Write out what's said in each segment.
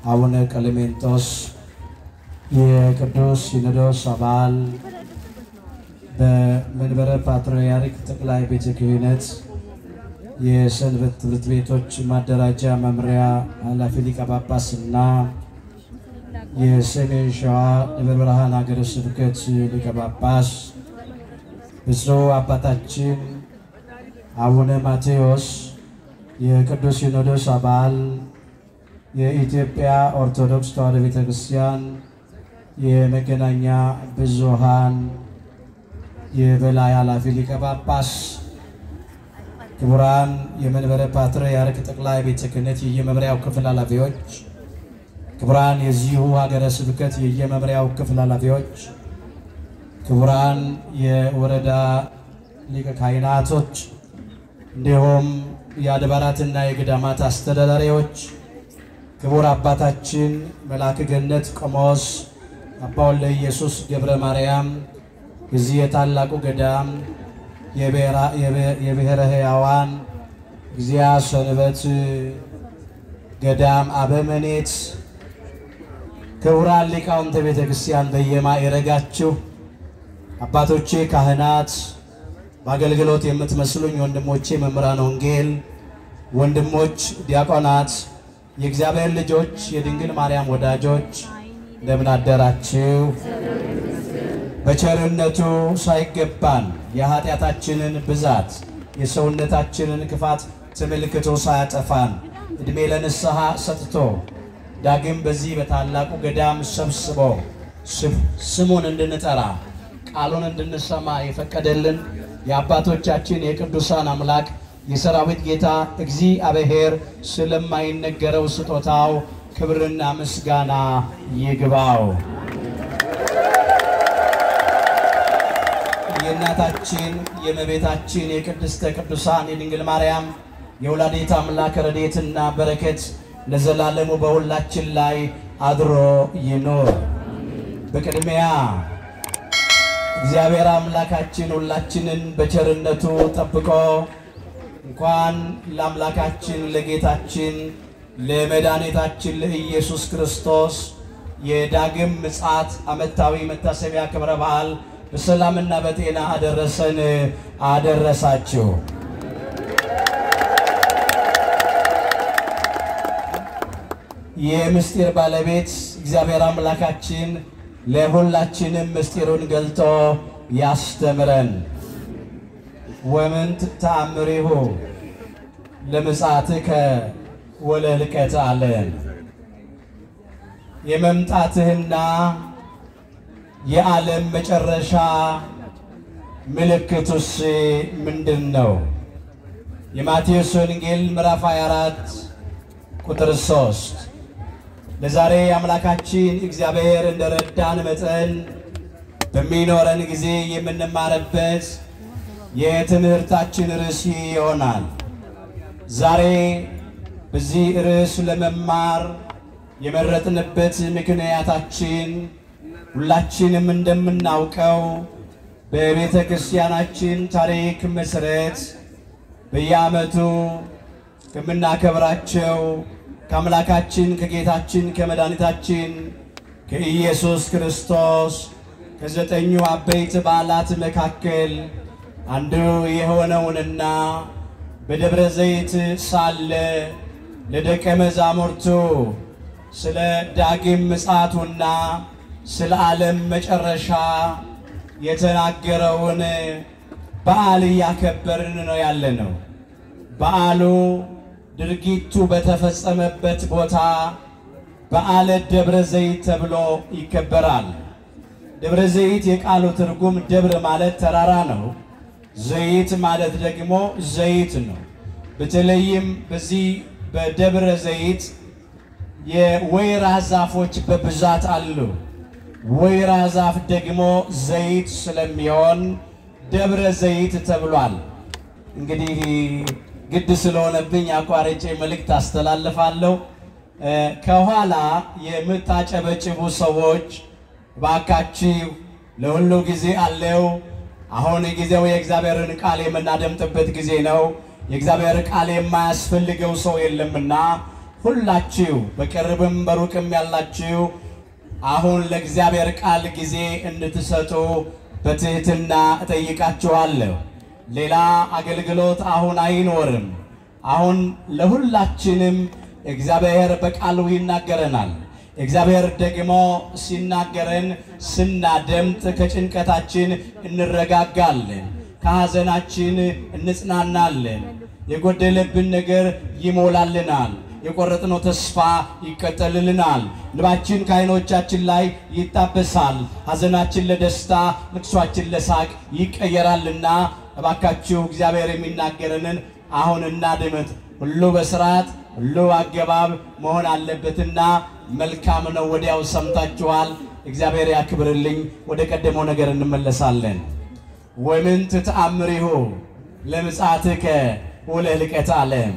አቡነ ቀሌሜንጦስ የቅዱስ ሲኖዶስ አባል በመንበረ ፓትርያርክ ጠቅላይ ቤተ ክህነት የሰንበት ትምህርት ቤቶች ማደራጃ መምሪያ ኃላፊ ሊቀ ጳጳስና የሰሜን ሸዋ ደብረ ብርሃን ሀገረ ስብከት ሊቀ ጳጳስ ብፁዕ አባታችን አቡነ ማቴዎስ የቅዱስ ሲኖዶስ አባል የኢትዮጵያ ኦርቶዶክስ ተዋሕዶ ቤተ ክርስቲያን የመገናኛ ብዙኃን የበላይ ኃላፊ ሊቀ ጳጳስ፣ ክቡራን የመንበረ ፓትርያርክ ጠቅላይ ቤተ ክህነት የየመምሪያው ክፍል ኃላፊዎች፣ ክቡራን የዚሁ ሀገረ ስብከት የየመምሪያው ክፍል ኃላፊዎች፣ ክቡራን የወረዳ ሊቀ ካህናቶች እንዲሁም የአድባራትና የገዳማት አስተዳዳሪዎች፣ ክቡር አባታችን መልአከ ገነት ቆሞስ አባ ወልደ ኢየሱስ ገብረ ማርያም የዚህ የታላቁ ገዳም የብሔረ ሕያዋን እግዚአ ሰንበት ገዳም አበመኔት፣ ክቡራን ሊቃውንተ ቤተ ክርስቲያን በየማዕረጋችሁ አባቶቼ ካህናት፣ በአገልግሎት የምትመስሉኝ ወንድሞቼ መምህራን ወንጌል፣ ወንድሞች ዲያቆናት፣ የእግዚአብሔር ልጆች፣ የድንግል ማርያም ወዳጆች እንደምን አደራችሁ? በቸርነቱ ሳይገባን የኃጢአታችንን ብዛት የሰውነታችንን ክፋት ተመልክቶ ሳያጠፋን ዕድሜ ለንስሐ ሰጥቶ ዳግም በዚህ በታላቁ ገዳም ሰብስቦ ስሙን እንድንጠራ ቃሉን እንድንሰማ የፈቀደልን የአባቶቻችን የቅዱሳን አምላክ የሰራዊት ጌታ እግዚአብሔር ስለማይነገረው ስጦታው ክብርና ምስጋና ይግባው። የእናታችን የእመቤታችን የቅድስተ ቅዱሳን የድንግል ማርያም የወላዲተ አምላክ ረድኤትና በረከት ለዘላለሙ በሁላችን ላይ አድሮ ይኖር። በቅድሚያ እግዚአብሔር አምላካችን ሁላችንን በቸርነቱ ጠብቆ እንኳን ለአምላካችን ለጌታችን ለመድኃኒታችን ለኢየሱስ ክርስቶስ የዳግም ምጽአት ዓመታዊ መታሰቢያ ክብረ በዓል በሰላምና በጤና አደረሰን አደረሳችሁ። የምስጢር ባለቤት እግዚአብሔር አምላካችን ለሁላችንም ምስጢሩን ገልጦ ያስተምረን። ወምንት ተአምሪሁ ለምጽአትከ ወለልቀት አለን። የመምጣትህና የዓለም መጨረሻ ምልክቱስ ምንድን ነው? የማቴዎስ ወንጌል ምዕራፍ 24 ቁጥር 3። ለዛሬ አምላካችን እግዚአብሔር እንደረዳን መጠን በሚኖረን ጊዜ የምንማርበት የትምህርታችን ርዕስ ይሆናል። ዛሬ በዚህ ርዕስ ለመማር የመረጥንበት ምክንያታችን ሁላችንም እንደምናውቀው በቤተ ክርስቲያናችን ታሪክ መሠረት በየዓመቱ ከምናከብራቸው ከአምላካችን ከጌታችን ከመድኃኒታችን ከኢየሱስ ክርስቶስ ከዘጠኙ አበይት በዓላት መካከል አንዱ የሆነውንና በደብረ ዘይት ሳለ ለደቀ መዛሙርቱ ስለ ዳግም ምጽአቱና ስለ ዓለም መጨረሻ የተናገረውን በዓል እያከበርን ነው ያለ ነው። በዓሉ ድርጊቱ በተፈጸመበት ቦታ በዓለ ደብረ ዘይት ተብሎ ይከበራል። ደብረ ዘይት የቃሉ ትርጉም ደብር ማለት ተራራ ነው። ዘይት ማለት ደግሞ ዘይት ነው። በተለይም በዚህ በደብረ ዘይት የወይራ ዛፎች በብዛት አሉ። ወይራ ዛፍ ደግሞ ዘይት ስለሚሆን ደብረ ዘይት ተብሏል። እንግዲህ ግድ ስለሆነብኝ አቋርጬ መልእክት አስተላልፋለሁ። ከኋላ የምታጨበጭቡ ሰዎች ባካችሁ፣ ለሁሉ ጊዜ አለው። አሁን ጊዜው የእግዚአብሔርን ቃል የምናደምጥበት ጊዜ ነው። የእግዚአብሔር ቃል የማያስፈልገው ሰው የለምና ሁላችሁ በቅርብም በሩቅም ያላችሁ አሁን ለእግዚአብሔር ቃል ጊዜ እንድትሰጡ በትህትና እጠይቃችኋለሁ። ሌላ አገልግሎት አሁን አይኖርም። አሁን ለሁላችንም እግዚአብሔር በቃሉ ይናገረናል። እግዚአብሔር ደግሞ ሲናገረን ስናደምጥ ከጭንቀታችን እንረጋጋለን፣ ከሐዘናችን እንጽናናለን፣ የጎደለብን ነገር ይሞላልናል፣ የቆረጥነው ተስፋ ይቀጠልልናል፣ እንባችን ከዓይኖቻችን ላይ ይታበሳል፣ ሐዘናችን ለደስታ ልቅሷችን ለሳቅ ይቀየራልና እባካችሁ እግዚአብሔር የሚናገረንን አሁን እናድምጥ። ሁሉ በስርዓት ሁሉ አገባብ መሆን አለበትና መልካም ነው። ወዲያው ሰምታችኋል። እግዚአብሔር ያክብርልኝ። ወደ ቀደመው ነገር እንመለሳለን። ወምንት ተአምሪሁ ለምጽአትከ ወለህልቀተ ዓለም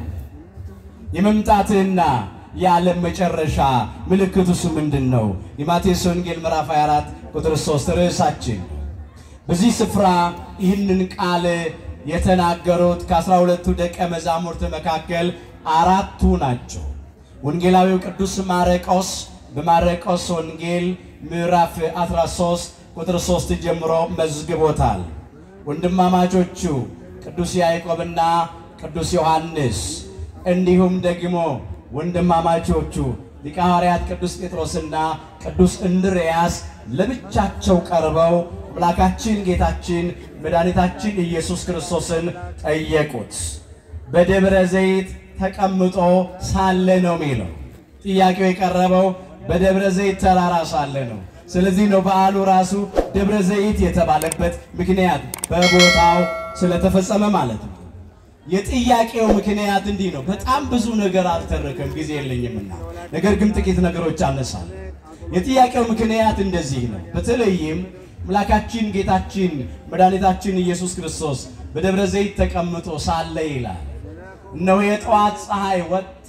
የመምጣትህና የዓለም መጨረሻ ምልክቱስ ምንድን ነው? የማቴዎስ ወንጌል ምዕራፍ 24 ቁጥር 3 ርዕሳችን። በዚህ ስፍራ ይህንን ቃል የተናገሩት ከአስራ ሁለቱ ደቀ መዛሙርት መካከል አራቱ ናቸው። ወንጌላዊው ቅዱስ ማርቆስ በማርቆስ ወንጌል ምዕራፍ 13 ቁጥር 3 ጀምሮ መዝግቦታል። ወንድማማቾቹ ቅዱስ ያዕቆብና ቅዱስ ዮሐንስ እንዲሁም ደግሞ ወንድማማቾቹ ሊቀ ሐዋርያት ቅዱስ ጴጥሮስና ቅዱስ እንድርያስ ለብቻቸው ቀርበው አምላካችን ጌታችን መድኃኒታችን ኢየሱስ ክርስቶስን ጠየቁት። በደብረ ዘይት ተቀምጦ ሳለ ነው የሚለው። ጥያቄው የቀረበው በደብረ ዘይት ተራራ ሳለ ነው። ስለዚህ ነው በዓሉ ራሱ ደብረ ዘይት የተባለበት ምክንያት በቦታው ስለተፈጸመ ማለት ነው። የጥያቄው ምክንያት እንዲህ ነው። በጣም ብዙ ነገር አልተረከም፣ ጊዜ የለኝምና፣ ነገር ግን ጥቂት ነገሮች አነሳል። የጥያቄው ምክንያት እንደዚህ ነው። በተለይም አምላካችን ጌታችን መድኃኒታችን ኢየሱስ ክርስቶስ በደብረ ዘይት ተቀምጦ ሳለ ይላል እነሆ የጠዋት ፀሐይ ወጥታ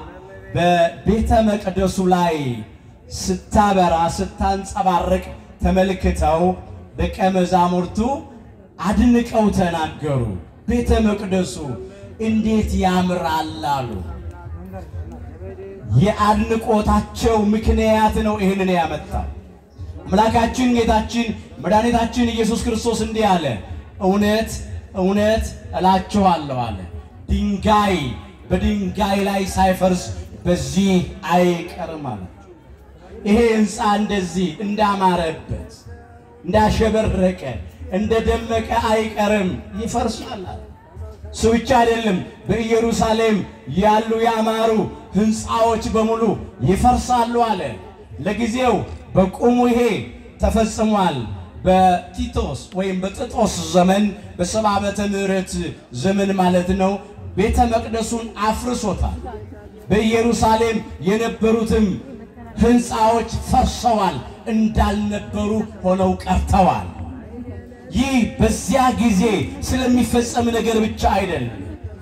በቤተ መቅደሱ ላይ ስታበራ ስታንጸባርቅ ተመልክተው ደቀ መዛሙርቱ አድንቀው ተናገሩ። ቤተ መቅደሱ እንዴት ያምራል አሉ። የአድንቆታቸው ምክንያት ነው ይህንን ያመጣው። አምላካችን ጌታችን መድኃኒታችን ኢየሱስ ክርስቶስ እንዲህ አለ፣ እውነት እውነት እላችኋለሁ አለ ድንጋይ በድንጋይ ላይ ሳይፈርስ በዚህ አይቀርም ማለት ይሄ ሕንፃ እንደዚህ እንዳማረበት እንዳሸበረቀ እንደደመቀ አይቀርም፣ ይፈርሳል። እሱ ብቻ አይደለም፣ በኢየሩሳሌም ያሉ ያማሩ ሕንፃዎች በሙሉ ይፈርሳሉ አለ። ለጊዜው በቁሙ ይሄ ተፈጽሟል። በቲቶስ ወይም በጥጦስ ዘመን በሰባ ዓመተ ምህረት ዘመን ማለት ነው። ቤተ መቅደሱን አፍርሶታል። በኢየሩሳሌም የነበሩትም ሕንፃዎች ፈርሰዋል፣ እንዳልነበሩ ሆነው ቀርተዋል። ይህ በዚያ ጊዜ ስለሚፈጸም ነገር ብቻ አይደለም።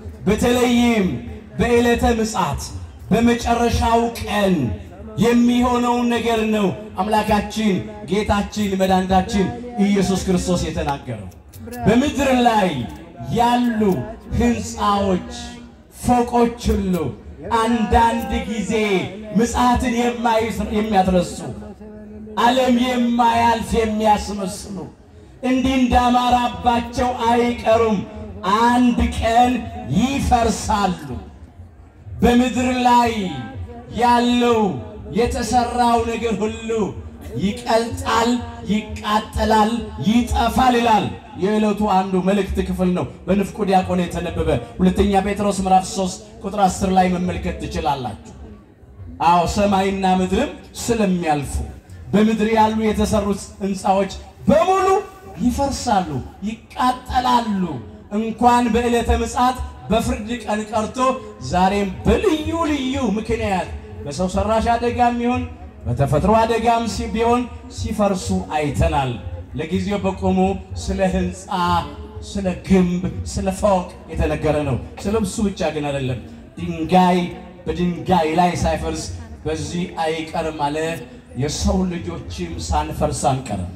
በተለይም በዕለተ ምጽአት በመጨረሻው ቀን የሚሆነውን ነገር ነው አምላካችን ጌታችን መድኃኒታችን ኢየሱስ ክርስቶስ የተናገረው። በምድር ላይ ያሉ ሕንፃዎች፣ ፎቆች ሁሉ አንዳንድ ጊዜ ምጽአትን የሚያትረሱ ዓለም የማያልፍ የሚያስመስሉ እንዲህ እንዳማራባቸው አይቀሩም። አንድ ቀን ይፈርሳሉ። በምድር ላይ ያለው የተሰራው ነገር ሁሉ ይቀልጣል፣ ይቃጠላል፣ ይጠፋል ይላል። የዕለቱ አንዱ መልእክት ክፍል ነው። በንፍቁ ዲያቆን የተነበበ ሁለተኛ ጴጥሮስ ምዕራፍ 3 ቁጥር 10 ላይ መመልከት ትችላላችሁ። አዎ ሰማይና ምድርም ስለሚያልፉ በምድር ያሉ የተሰሩት ሕንፃዎች በሙሉ ይፈርሳሉ፣ ይቃጠላሉ። እንኳን በዕለተ ምጽአት በፍርድ ቀን ቀርቶ ዛሬም በልዩ ልዩ ምክንያት በሰው ሰራሽ አደጋም ይሁን በተፈጥሮ አደጋም ቢሆን ሲፈርሱ አይተናል። ለጊዜው በቆሙ ስለ ሕንፃ፣ ስለ ግንብ፣ ስለ ፎቅ የተነገረ ነው። ስለ እሱ ብቻ ግን አይደለም። ድንጋይ በድንጋይ ላይ ሳይፈርስ በዚህ አይቀርም አለ። የሰው ልጆችም ሳንፈርስ አንቀርም፣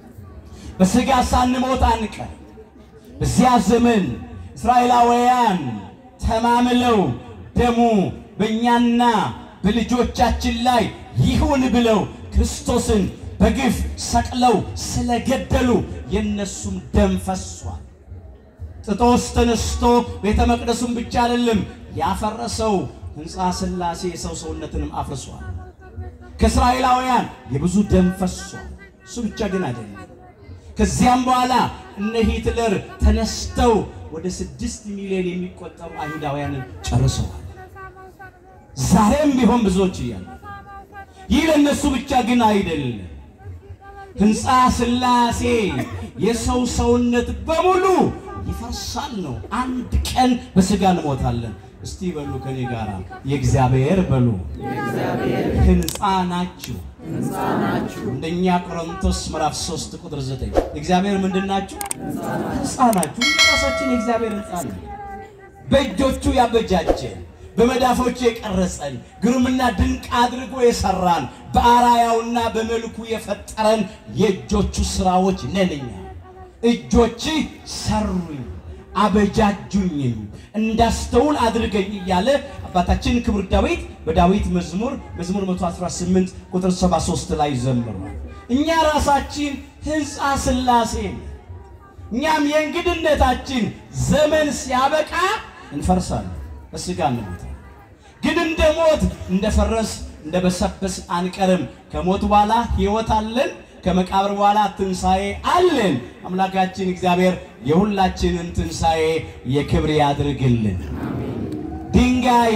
በሥጋ ሳንሞት አንቀርም። በዚያ ዘመን እስራኤላውያን ተማምለው ደሙ በእኛና በልጆቻችን ላይ ይሁን ብለው ክርስቶስን በግፍ ሰቅለው ስለገደሉ የእነሱም ደም ፈሷል። ጥጦስ ተነስቶ ቤተ መቅደሱን ብቻ አይደለም ያፈረሰው ሕንፃ ሥላሴ የሰው ሰውነትንም አፍርሷል። ከእስራኤላውያን የብዙ ደም ፈሷል። እሱ ብቻ ግን አይደለም። ከዚያም በኋላ እነ ሂትለር ተነስተው ወደ ስድስት ሚሊዮን የሚቆጠሩ አይሁዳውያንን ጨርሰዋል። ዛሬም ቢሆን ብዙዎች እያሉ ይህ ለእነሱ ብቻ ግን አይደለም። ሕንፃ ሥላሴ የሰው ሰውነት በሙሉ ይፈርሳል ነው። አንድ ቀን በሥጋ እንሞታለን። እስቲ በሉ ከኔ ጋራ የእግዚአብሔር በሉ ሕንፃ ናችሁ። እንደኛ ቆሮንቶስ ምዕራፍ 3 ቁጥር 9 እግዚአብሔር ምንድን ናችሁ? ሕንፃ ናችሁ። ራሳችን የእግዚአብሔር ሕንፃ ነው። በእጆቹ ያበጃጀን በመዳፎቹ የቀረጸን ግሩምና ድንቅ አድርጎ የሰራን በአራያውና በመልኩ የፈጠረን የእጆቹ ስራዎች ነንኛ። እጆች ሰሩኝ አበጃጁኝም እንዳስተውል አድርገኝ እያለ አባታችን ክቡር ዳዊት በዳዊት መዝሙር መዝሙር 118 ቁጥር 73 ላይ ዘምሯል። እኛ ራሳችን ሕንፃ ሥላሴ እኛም የእንግድነታችን ዘመን ሲያበቃ እንፈርሳለን፣ በሥጋ እንሞታለን። ግን እንደ ሞት እንደ ፈረስ እንደ በሰበስ አንቀርም። ከሞት በኋላ ሕይወት አለን። ከመቃብር በኋላ ትንሣኤ አለን። አምላካችን እግዚአብሔር የሁላችንን ትንሣኤ የክብር ያድርግልን። ድንጋይ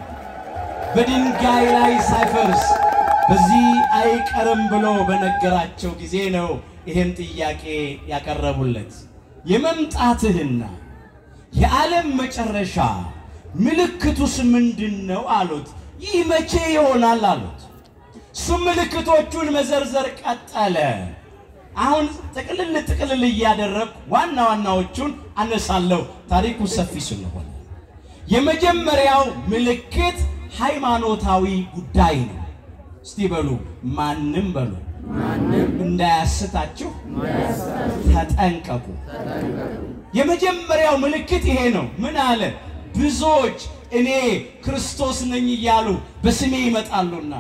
በድንጋይ ላይ ሳይፈርስ በዚህ አይቀርም ብሎ በነገራቸው ጊዜ ነው ይህን ጥያቄ ያቀረቡለት። የመምጣትህና የዓለም መጨረሻ ምልክቱስ ምንድን ነው አሉት። ይህ መቼ ይሆናል አሉት። እሱም ምልክቶቹን መዘርዘር ቀጠለ። አሁን ጥቅልል ጥቅልል እያደረግኩ ዋና ዋናዎቹን አነሳለሁ፣ ታሪኩ ሰፊ ስለሆነ። የመጀመሪያው ምልክት ሃይማኖታዊ ጉዳይ ነው። እስቲ በሉ ማንም በሉ እንዳያስታችሁ ተጠንቀቁ። የመጀመሪያው ምልክት ይሄ ነው። ምን አለ? ብዙዎች እኔ ክርስቶስ ነኝ እያሉ በስሜ ይመጣሉና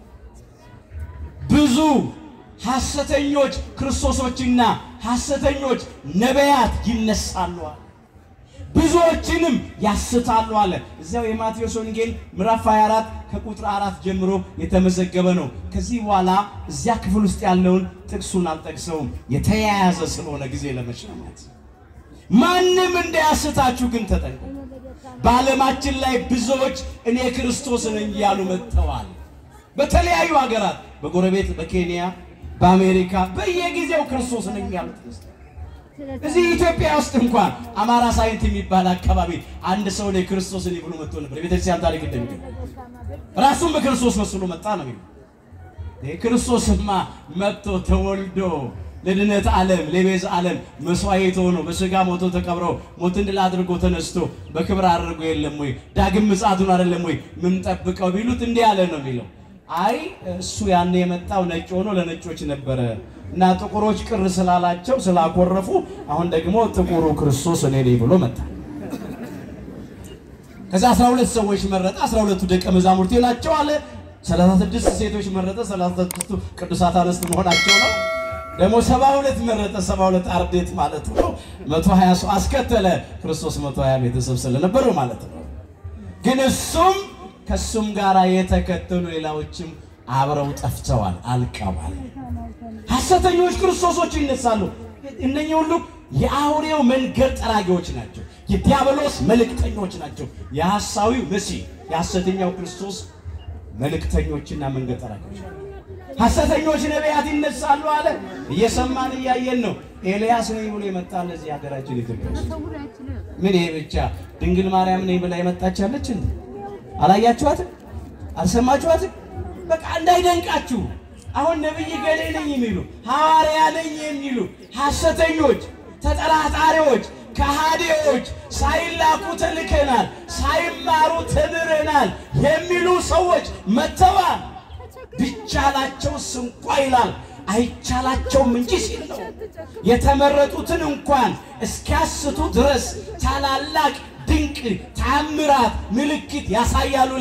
ብዙ ሐሰተኞች ክርስቶሶችና ሐሰተኞች ነቢያት ይነሳሉ አለ። ብዙዎችንም ያስታሉ አለ። እዚያው የማቴዎስ ወንጌል ምዕራፍ 24 ከቁጥር አራት ጀምሮ የተመዘገበ ነው። ከዚህ በኋላ እዚያ ክፍል ውስጥ ያለውን ጥቅሱን አልጠቅሰውም፣ የተያያዘ ስለሆነ ጊዜ ለመሻማት ማንም እንዳያስታችሁ ግን ተጠንቀቁ። በዓለማችን ላይ ብዙዎች እኔ ክርስቶስ ነኝ እያሉ መጥተዋል። በተለያዩ ሀገራት በጎረቤት በኬንያ በአሜሪካ በየጊዜው ክርስቶስ ነኝ ያሉት እዚህ ኢትዮጵያ ውስጥ እንኳን አማራ ሳይንት የሚባል አካባቢ አንድ ሰው ላይ ክርስቶስ ነኝ ብሎ መጥቶ ነበር። የቤተክርስቲያን ታሪክ እንደሚገኝ ራሱን በክርስቶስ መስሎ መጣ ነው የሚለው። ክርስቶስማ መጥቶ ተወልዶ ለድነት ዓለም ለቤዛ ዓለም መስዋዕት ሆኖ በስጋ ሞቶ ተቀብሮ ሞትን ድል አድርጎ ተነስቶ በክብር አድርጎ የለም ወይ ዳግም ምጽአቱን አይደለም ወይ ምን ጠብቀው ቢሉት እንዲህ ያለ ነው የሚለው። አይ እሱ ያኔ የመጣው ነጭ ሆኖ ለነጮች ነበረ እና ጥቁሮች ቅር ስላላቸው ስላኮረፉ አሁን ደግሞ ጥቁሩ ክርስቶስ እኔ ነኝ ብሎ መጣ። ከዛ 12 ሰዎች መረጠ። 12ቱ ደቀ መዛሙርት ይላቸው አለ። 36 ሴቶች መረጠ። 36ቱ ቅዱሳት አንስት መሆናቸው ነው። ደግሞ 72 መረጠ። 72 አርዴት ማለት ነው። 120 ሰው አስከተለ። ክርስቶስ 120 ቤተሰብ ስለነበረው ማለት ነው። ግን እሱም ከሱም ጋር የተከተሉ ሌላዎችም አብረው ጠፍተዋል፣ አልቀዋል። ሐሰተኞች ክርስቶሶች ይነሳሉ። እነኚህ ሁሉ የአውሬው መንገድ ጠራጊዎች ናቸው። የዲያብሎስ መልእክተኞች ናቸው። የሐሳዊው መሲህ የሐሰተኛው ክርስቶስ መልእክተኞችና መንገድ ጠራጊዎች ሐሰተኞች ነቢያት ይነሳሉ አለ። እየሰማን እያየን ነው። ኤልያስ ነኝ ብሎ የመጣ ለዚህ ሀገራችን ኢትዮጵያ ውስጥ ምን ይሄ ብቻ ድንግል ማርያም ነኝ ብላ የመጣች ያለች እንዴ? አላያችኋትም? አልሰማችኋትም? በቃ እንዳይደንቃችሁ አሁን ነቢይ ገሌ ነኝ የሚሉ ሐዋርያ ነኝ የሚሉ ሐሰተኞች፣ ተጠራጣሪዎች፣ ከሃዲዎች ሳይላኩ ተልከናል፣ ሳይማሩ ተምረናል የሚሉ ሰዎች መጥተዋል። ቢቻላቸውስ እንኳ ይላል አይቻላቸውም እንጂ ሲል ነው። የተመረጡትን እንኳን እስኪያስቱ ድረስ ታላላቅ ድንቅ ታምራት ምልክት ያሳያሉ ይላል።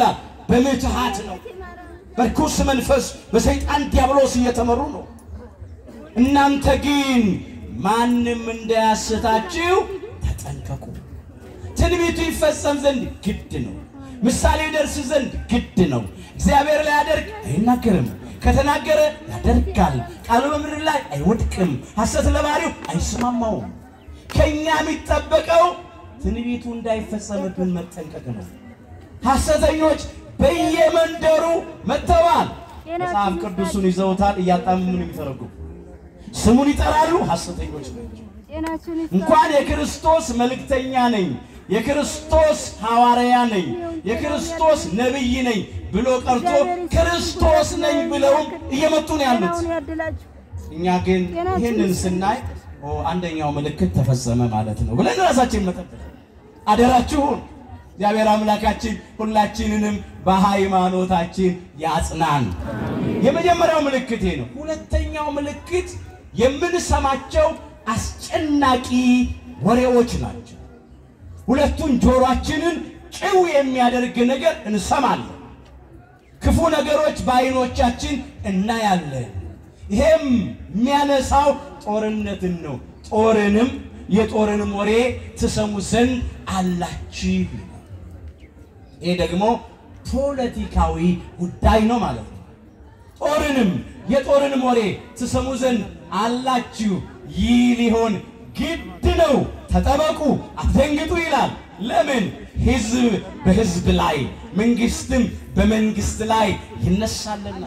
በምትሃት ነው። በርኩስ መንፈስ በሰይጣን ዲያብሎስ እየተመሩ ነው። እናንተ ግን ማንም እንዳያስታችሁ ተጠንቀቁ። ትንቢቱ ይፈጸም ዘንድ ግድ ነው። ምሳሌ ይደርስ ዘንድ ግድ ነው። እግዚአብሔር ላያደርግ አይናገርም፣ ከተናገረ ያደርጋል። ቃሉ በምድር ላይ አይወድቅም፣ ሐሰት ለባህሪው አይስማማውም። ከእኛ የሚጠበቀው ትንቢቱ እንዳይፈጸምብን መጠንቀቅ ነው። ሐሰተኞች በየመንደሩ መጥተዋል። መጽሐፍ ቅዱሱን ይዘውታል፣ እያጣመሙ ነው የሚተረጉሙ። ስሙን ይጠራሉ፣ ሐሰተኞች ናቸው። እንኳን የክርስቶስ መልእክተኛ ነኝ፣ የክርስቶስ ሐዋርያ ነኝ፣ የክርስቶስ ነቢይ ነኝ ብሎ ቀርቶ ክርስቶስ ነኝ ብለውም እየመጡ ነው ያሉት። እኛ ግን ይህንን ስናይ ኦ አንደኛው ምልክት ተፈጸመ ማለት ነው ብለን ራሳችን መጠበቅ አደራችሁን። እግዚአብሔር አምላካችን ሁላችንንም በሃይማኖታችን ያጽናን። የመጀመሪያው ምልክት ይሄ ነው። ሁለተኛው ምልክት የምንሰማቸው አስጨናቂ ወሬዎች ናቸው። ሁለቱን ጆሮአችንን ጭው የሚያደርግ ነገር እንሰማለን። ክፉ ነገሮች በዓይኖቻችን እናያለን። ይሄም የሚያነሳው ጦርነትን ነው። ጦርንም የጦርንም ወሬ ትሰሙ ዘንድ አላችሁ። ይሄ ደግሞ ፖለቲካዊ ጉዳይ ነው ማለት ነው። ጦርንም የጦርንም ወሬ ትሰሙ ዘንድ አላችሁ። ይህ ሊሆን ግድ ነው። ተጠበቁ፣ አትደንግጡ ይላል። ለምን? ሕዝብ በሕዝብ ላይ መንግስትም በመንግስት ላይ ይነሳልና።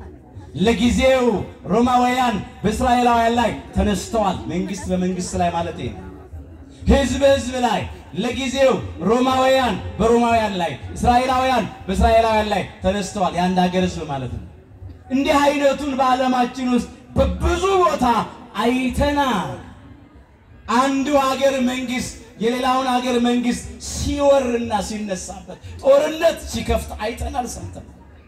ለጊዜው ሮማውያን በእስራኤላውያን ላይ ተነስተዋል። መንግስት በመንግስት ላይ ማለት ነው። ሕዝብ በሕዝብ ላይ ለጊዜው ሮማውያን በሮማውያን ላይ፣ እስራኤላውያን በእስራኤላውያን ላይ ተነስተዋል። የአንድ ሀገር ሕዝብ ማለት ነው። እንዲህ አይነቱን በዓለማችን ውስጥ በብዙ ቦታ አይተናል። አንዱ ሀገር መንግስት የሌላውን ሀገር መንግስት ሲወርና ሲነሳበት ጦርነት ሲከፍት አይተናል፣ ሰምተናል።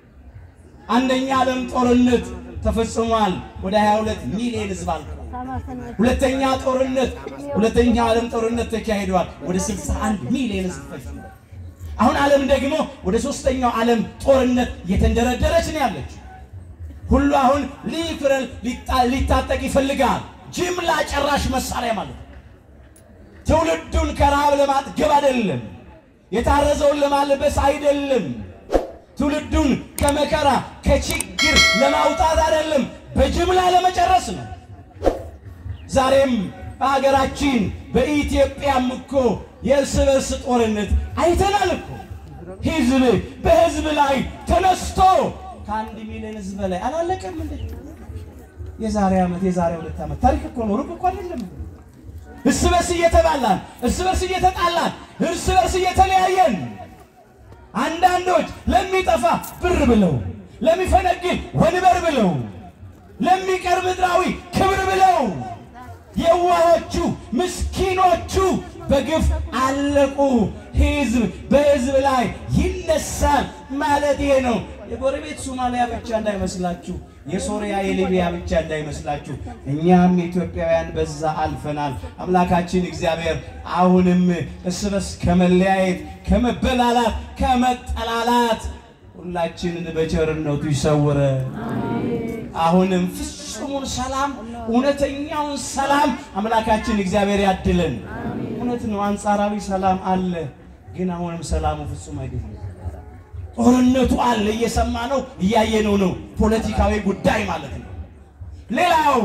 አንደኛ ዓለም ጦርነት ተፈጽሟል። ወደ 22 ሚሊዮን ህዝብ አልቋል። ሁለተኛ ጦርነት ሁለተኛ ዓለም ጦርነት ተካሂዷል። ወደ 61 ሚሊዮን ህዝብ ፈጅቷል። አሁን ዓለም ደግሞ ወደ ሶስተኛው ዓለም ጦርነት እየተንደረደረች ነው ያለችው። ሁሉ አሁን ሊፍረል ሊታጠቅ ይፈልጋል። ጅምላ ጨራሽ መሳሪያ ማለት ነው። ትውልዱን ከረሃብ ለማጥገብ አይደለም፣ የታረዘውን ለማልበስ አይደለም፣ ትውልዱን ከመከራ ከችግር ለማውጣት አይደለም፣ በጅምላ ለመጨረስ ነው። ዛሬም በሀገራችን በኢትዮጵያም እኮ የእርስ በርስ ጦርነት አይተናል እኮ ህዝብ በህዝብ ላይ ተነስቶ ከአንድ ሚሊዮን ህዝብ በላይ አላለቀም እንዴ? የዛሬ ዓመት የዛሬ ሁለት ዓመት ታሪክ እኮ ነው፣ ሩቅ እኮ አይደለም። እርስ በርስ እየተባላን፣ እርስ በርስ እየተጣላን፣ እርስ በርስ እየተለያየን አንዳንዶች ለሚጠፋ ብር ብለው ለሚፈነግል ወንበር ብለው ለሚቀር ምድራዊ ክብር ብለው የዋሆቹ ምስኪኖቹ በግፍ አለቁ። ህዝብ በህዝብ ላይ ይነሳል ማለት ይሄ ነው። የጎረቤት ሶማሊያ ብቻ እንዳይመስላችሁ፣ የሶሪያ የሊቢያ ብቻ እንዳይመስላችሁ፣ እኛም ኢትዮጵያውያን በዛ አልፈናል። አምላካችን እግዚአብሔር አሁንም እርስ በርስ ከመለያየት፣ ከመበላላት፣ ከመጠላላት ሁላችንን በቸርነቱ ይሰውረ። አሁንም ፍጹሙን ሰላም እውነተኛውን ሰላም አምላካችን እግዚአብሔር ያድለን። እውነት ነው፣ አንጻራዊ ሰላም አለ፣ ግን አሁንም ሰላሙ ፍጹም አይደለም። ጦርነቱ አለ፣ እየሰማ ነው፣ እያየነው ነው። ፖለቲካዊ ጉዳይ ማለት ነው። ሌላው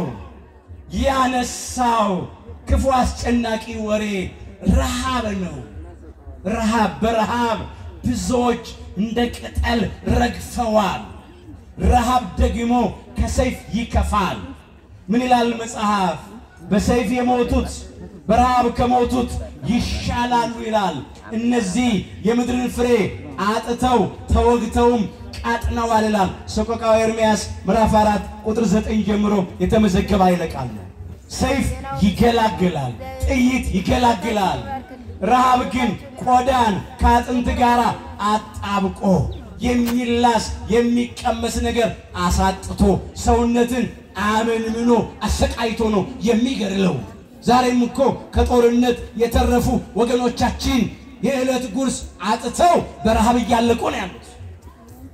ያነሳው ክፉ አስጨናቂ ወሬ ረሃብ ነው። ረሃብ በረሃብ ብዙዎች እንደ ቅጠል ረግፈዋል። ረሃብ ደግሞ ከሰይፍ ይከፋል። ምን ይላል መጽሐፍ? በሰይፍ የሞቱት በረሃብ ከሞቱት ይሻላሉ ይላል። እነዚህ የምድርን ፍሬ አጥተው ተወግተውም ቃጥነዋል ይላል። ሰቆቃወ ኤርምያስ ምዕራፍ 4 ቁጥር 9 ጀምሮ የተመዘገበ ኃይለ ቃል ነው። ሰይፍ ይገላግላል፣ ጥይት ይገላግላል። ረሃብ ግን ቆዳን ከአጥንት ጋር አጣብቆ የሚላስ የሚቀመስ ነገር አሳጥቶ ሰውነትን አመንምኖ አሰቃይቶ ነው የሚገድለው። ዛሬም እኮ ከጦርነት የተረፉ ወገኖቻችን የዕለት ጉርስ አጥተው በረሃብ እያለቁ ነው ያሉት።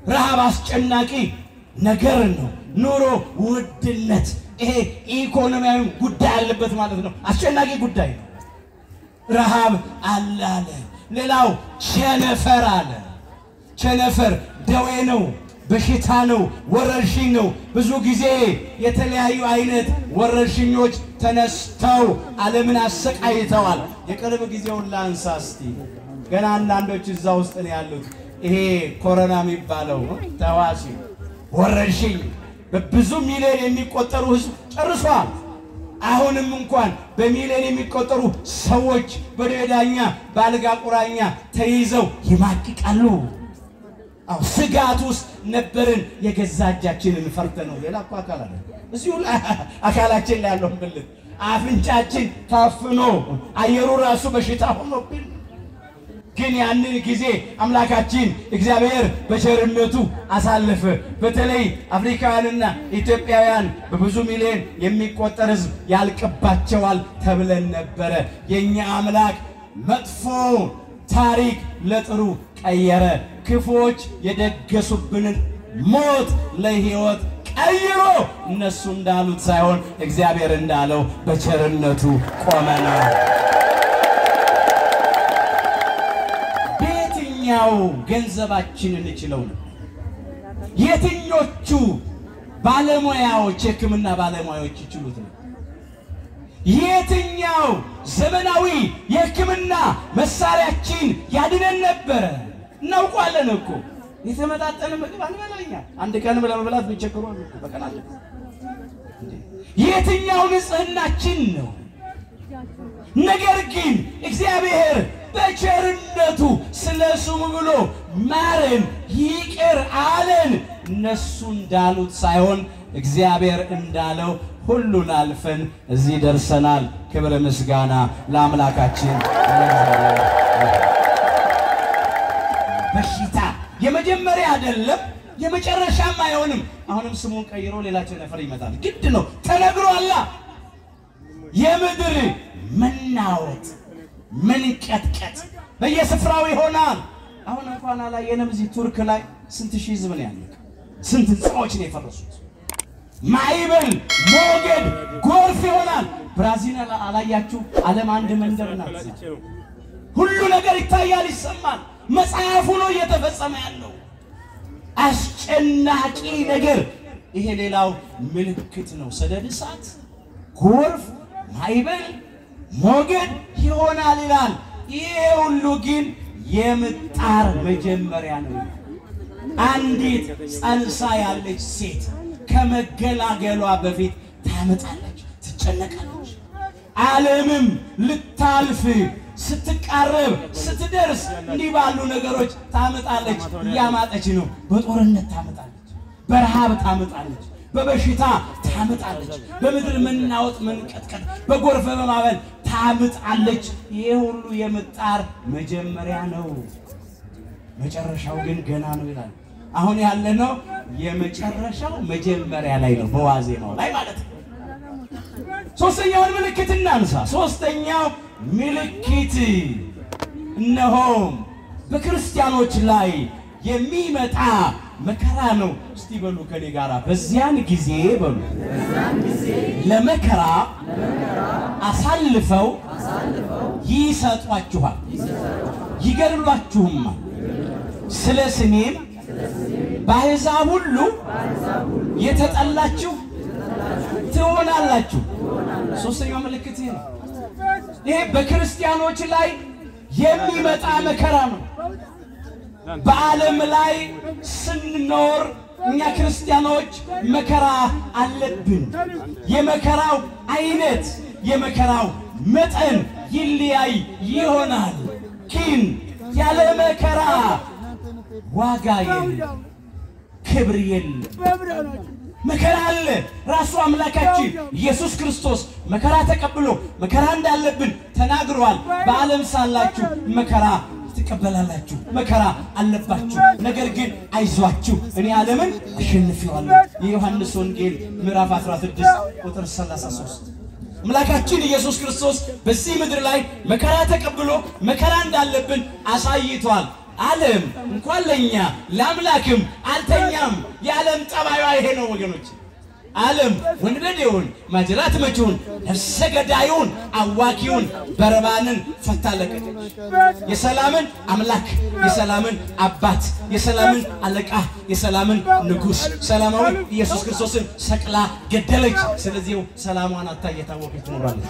ረሃብ አስጨናቂ ነገር ነው። ኑሮ ውድነት፣ ይሄ ኢኮኖሚያዊ ጉዳይ አለበት ማለት ነው። አስጨናቂ ጉዳይ ነው። ረሃብ አለ አለ። ሌላው ቸነፈር አለ። ቸነፈር ደዌ ነው፣ በሽታ ነው፣ ወረርሽኝ ነው። ብዙ ጊዜ የተለያዩ አይነት ወረርሽኞች ተነስተው ዓለምን አሰቃይተዋል። የቅርብ ጊዜውን ላንሳ እስቲ። ገና አንዳንዶች እዛ ውስጥ ነው ያሉት። ይሄ ኮሮና የሚባለው ተዋሲ ወረርሽኝ በብዙ ሚሊዮን የሚቆጠሩ ሕዝብ ጨርሷል። አሁንም እንኳን በሚሊዮን የሚቆጠሩ ሰዎች በደዌ ዳኛ በአልጋ ቁራኛ ተይዘው ይማቅቃሉ። አዎ ስጋት ውስጥ ነበርን። የገዛ እጃችንን ፈርተ ነው። ሌላ እኮ አካል አለ እዚሁ ላይ አካላችን ላይ ያለው ብልት አፍንጫችን ታፍኖ አየሩ ራሱ በሽታ ሆኖብን ግን ያንን ጊዜ አምላካችን እግዚአብሔር በቸርነቱ አሳለፈ። በተለይ አፍሪካውያንና ኢትዮጵያውያን በብዙ ሚሊዮን የሚቆጠር ሕዝብ ያልቅባቸዋል ተብለን ነበረ። የእኛ አምላክ መጥፎ ታሪክ ለጥሩ ቀየረ። ክፉዎች የደገሱብንን ሞት ለሕይወት ቀይሮ እነሱ እንዳሉት ሳይሆን እግዚአብሔር እንዳለው በቸርነቱ ቆመናል። በየትኛው ገንዘባችን እንችለው ነው? የትኞቹ ባለሙያዎች የሕክምና ባለሙያዎች ይችሉት ነው? የትኛው ዘመናዊ የሕክምና መሳሪያችን ያድነን ነበረ? እናውቋለን እኮ የተመጣጠነ ምግብ አንበላኛ አንድ ቀን ለመብላት የሚቸግሩ አሉ እኮ በቀን አለ። የትኛው ንጽህናችን ነው? ነገር ግን እግዚአብሔር በቸርነቱ ስለ ስሙ ብሎ ማረን፣ ይቅር አለን። እነሱ እንዳሉት ሳይሆን እግዚአብሔር እንዳለው ሁሉን አልፈን እዚህ ደርሰናል። ክብር ምስጋና ለአምላካችን። በሽታ የመጀመሪያ አይደለም፣ የመጨረሻም አይሆንም። አሁንም ስሙን ቀይሮ ሌላ ቸነፈር ይመጣል። ግድ ነው፣ ተነግሯላ። የምድር መናወጥ መንቀጥቀጥ በየስፍራው ይሆናል። አሁን እንኳን አላየንም። እዚህ ቱርክ ላይ ስንት ሺህ ህዝብ ነው ያለቀ? ስንት ህንፃዎች ነው የፈረሱት? ማዕበል፣ ሞገድ፣ ጎርፍ ይሆናል። ብራዚል አላያችሁ? ዓለም አንድ መንደር ናት። ሁሉ ነገር ይታያል፣ ይሰማል። መጽሐፉ ነው እየተፈጸመ ያለው አስጨናቂ ነገር። ይሄ ሌላው ምልክት ነው። ሰደድ እሳት፣ ጎርፍ፣ ማዕበል ሞገድ ይሆናል ይላል። ይሄ ሁሉ ግን የምጣር መጀመሪያ ነው። አንዲት ጸንሳ ያለች ሴት ከመገላገሏ በፊት ታመጣለች፣ ትጨነቃለች። ዓለምም ልታልፍ ስትቃረብ ስትደርስ እንዲህ ባሉ ነገሮች ታመጣለች። እያማጠች ነው። በጦርነት ታመጣለች፣ በረሃብ ታመጣለች፣ በበሽታ ታመጣለች፣ በምድር መናወጥ መንቀጥቀጥ፣ በጎርፍ በማዕበል ታምጣለች። ይሄ ሁሉ የምጣር መጀመሪያ ነው። መጨረሻው ግን ገና ነው ይላል። አሁን ያለነው የመጨረሻው መጀመሪያ ላይ ነው፣ በዋዜማው ላይ ማለት ነው። ሶስተኛውን ምልክት እናንሳ። ሶስተኛው ምልክት እነሆም በክርስቲያኖች ላይ የሚመጣ መከራ ነው። እስቲ በሉ ከኔ ጋራ በዚያን ጊዜ በሉ ለመከራ አሳልፈው ይሰጧችኋል፣ ይገድሏችሁማል። ስለ ስሜም በአሕዛብ ሁሉ የተጠላችሁ ትሆናላችሁ። ሶስተኛው ምልክት ይሄ ነው። ይሄ በክርስቲያኖች ላይ የሚመጣ መከራ ነው። በዓለም ላይ ስንኖር እኛ ክርስቲያኖች መከራ አለብን። የመከራው አይነት የመከራው መጠን ይለያይ ይሆናል። ግን ያለ መከራ ዋጋ የለም፣ ክብር የለም። መከራ አለ። ራሱ አምላካችን ኢየሱስ ክርስቶስ መከራ ተቀብሎ መከራ እንዳለብን ተናግሯል። በዓለም ሳላችሁ መከራ ትቀበላላችሁ፣ መከራ አለባችሁ። ነገር ግን አይዟችሁ እኔ ዓለምን አሸንፌዋለሁ። የዮሐንስ ወንጌል ምዕራፍ 16 ቁጥር 33 አምላካችን ኢየሱስ ክርስቶስ በዚህ ምድር ላይ መከራ ተቀብሎ መከራ እንዳለብን አሳይቷል። ዓለም እንኳን ለእኛ ለአምላክም አልተኛም። የዓለም ጠባዩ ይሄ ነው ወገኖች። ዓለም ወንበዴውን፣ ማጅራት መቺውን፣ ነፍሰ ገዳዩን፣ አዋኪውን በረባንን ፈታ ለቀቀች። የሰላምን አምላክ የሰላምን አባት የሰላምን አለቃ የሰላምን ንጉሥ ሰላማዊ ኢየሱስ ክርስቶስን ሰቅላ ገደለች። ስለዚህ ሰላሟን አታ እየታወቀች ትኖራለች።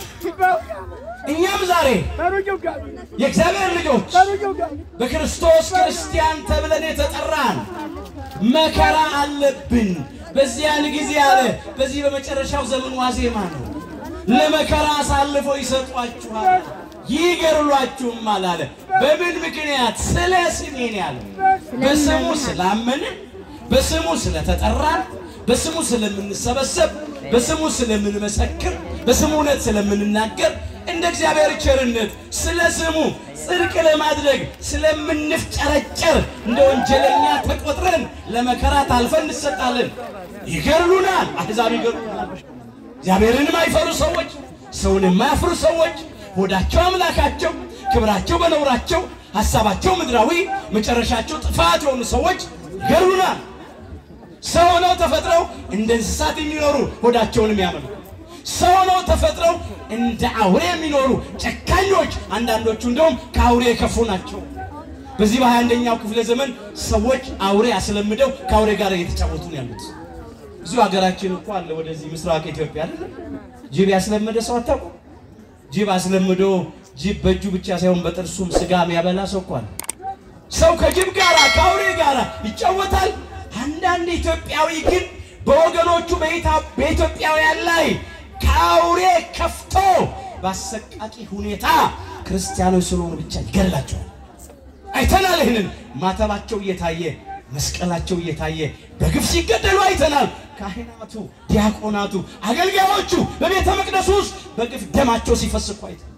እኛም ዛሬ የእግዚአብሔር ልጆች በክርስቶስ ክርስቲያን ተብለን የተጠራን መከራ አለብን። በዚያን ጊዜ አለ በዚህ በመጨረሻው ዘመን ዋዜማ ነው። ለመከራ አሳልፈው ይሰጧችኋል፣ ይገድሏችሁማል አለ። በምን ምክንያት? ስለ ስሜ ነው ያለ። በስሙ ስላመንን፣ በስሙ ስለተጠራን፣ በስሙ ስለምንሰበሰብ፣ በስሙ ስለምንመሰክር፣ በስሙ እውነት ስለምንናገር እንደ እግዚአብሔር ቸርነት ስለ ስሙ ጽድቅ ለማድረግ ስለምንፍጨረጨር እንደ ወንጀለኛ ተቆጥረን ለመከራ ታልፈን እንሰጣለን። ይገድሉናል፣ አሕዛብ ይገድሉናል። እግዚአብሔርን የማይፈሩ ሰዎች፣ ሰውን የማያፍሩ ሰዎች፣ ሆዳቸው አምላካቸው፣ ክብራቸው በነውራቸው፣ ሀሳባቸው ምድራዊ፣ መጨረሻቸው ጥፋት የሆኑ ሰዎች ይገድሉናል። ሰው ሆነው ተፈጥረው እንደ እንስሳት የሚኖሩ ሆዳቸውን የሚያመልኩ ሰው ሆነው ተፈጥረው እንደ አውሬ የሚኖሩ ጨካኞች፣ አንዳንዶቹ እንደውም ከአውሬ የከፉ ናቸው። በዚህ በሃያ አንደኛው ክፍለ ዘመን ሰዎች አውሬ አስለምደው ከአውሬ ጋር እየተጫወቱ ነው ያሉት። እዚሁ ሀገራችን እኮ አለ፣ ወደዚህ ምስራቅ ኢትዮጵያ አይደለ ጅብ ያስለመደ ሰው አታውቁም? ጅብ አስለምዶ ጅብ በእጁ ብቻ ሳይሆን በጥርሱም ስጋ የሚያበላ ሰው እኮ አለ። ሰው ከጅብ ጋር ከአውሬ ጋር ይጫወታል። አንዳንድ ኢትዮጵያዊ ግን በወገኖቹ በኢትዮጵያውያን ላይ ከአውሬ ከፍቶ በአሰቃቂ ሁኔታ ክርስቲያኖች ስለሆኑ ብቻ ይገድላቸዋል። አይተናል። ይህንን ማተባቸው እየታየ መስቀላቸው እየታየ በግፍ ሲገደሉ አይተናል። ካህናቱ፣ ዲያቆናቱ፣ አገልጋዮቹ በቤተ መቅደሱ ውስጥ በግፍ ደማቸው ሲፈስ እኮ አይተናል።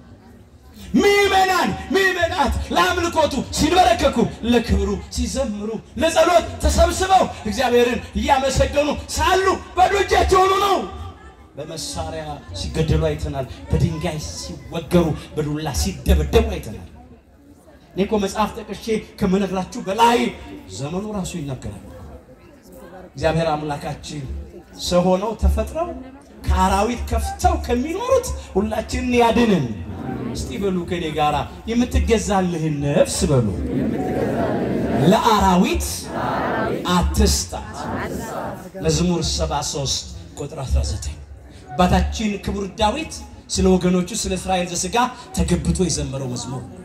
ምዕመናን ምዕመናት ለአምልኮቱ ሲንበረከኩ ለክብሩ ሲዘምሩ ለጸሎት ተሰብስበው እግዚአብሔርን እያመሰገኑ ሳሉ ባዶ እጃቸው ሆኑ ነው። በመሳሪያ ሲገደሉ አይተናል። በድንጋይ ሲወገሩ፣ በዱላ ሲደበደቡ አይተናል። እኔ እኮ መጽሐፍ ጠቅሼ ከምነግራችሁ በላይ ዘመኑ ራሱ ይናገራል። እግዚአብሔር አምላካችን ሰው ሆነው ተፈጥረው ከአራዊት ከፍተው ከሚኖሩት ሁላችንን ያድንን። እስቲ በሉ ከኔ ጋራ የምትገዛልህን ነፍስ በሉ ለአራዊት አትስጣት። መዝሙር 73 ቁጥር 19 አባታችን ክቡር ዳዊት ስለ ወገኖቹ ስለ እስራኤል ዘሥጋ ተገብቶ የዘመረው መዝሙር ነው።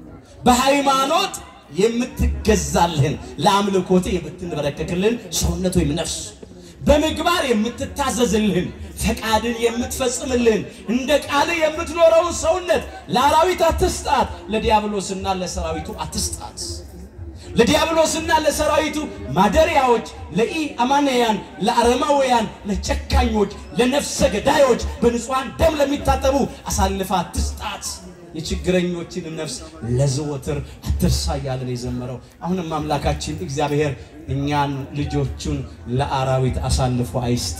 በሃይማኖት የምትገዛልህን ለአምልኮት የምትንበረከክልህን ሰውነት ወይም ነፍስ በምግባር የምትታዘዝልህን ፈቃድን የምትፈጽምልህን እንደ ቃል የምትኖረውን ሰውነት ለአራዊት አትስጣት፣ ለዲያብሎስና ለሰራዊቱ አትስጣት። ለዲያብሎስና ለሰራዊቱ ማደሪያዎች፣ ለኢ አማንያን፣ ለአረማውያን፣ ለጨካኞች፣ ለነፍሰ ገዳዮች፣ በንጹሐን ደም ለሚታጠቡ አሳልፋ አትስጣት። የችግረኞችን ነፍስ ለዘወትር አትርሳ እያለን የዘመረው አሁንም አምላካችን እግዚአብሔር እኛን ልጆቹን ለአራዊት አሳልፎ አይስጥ።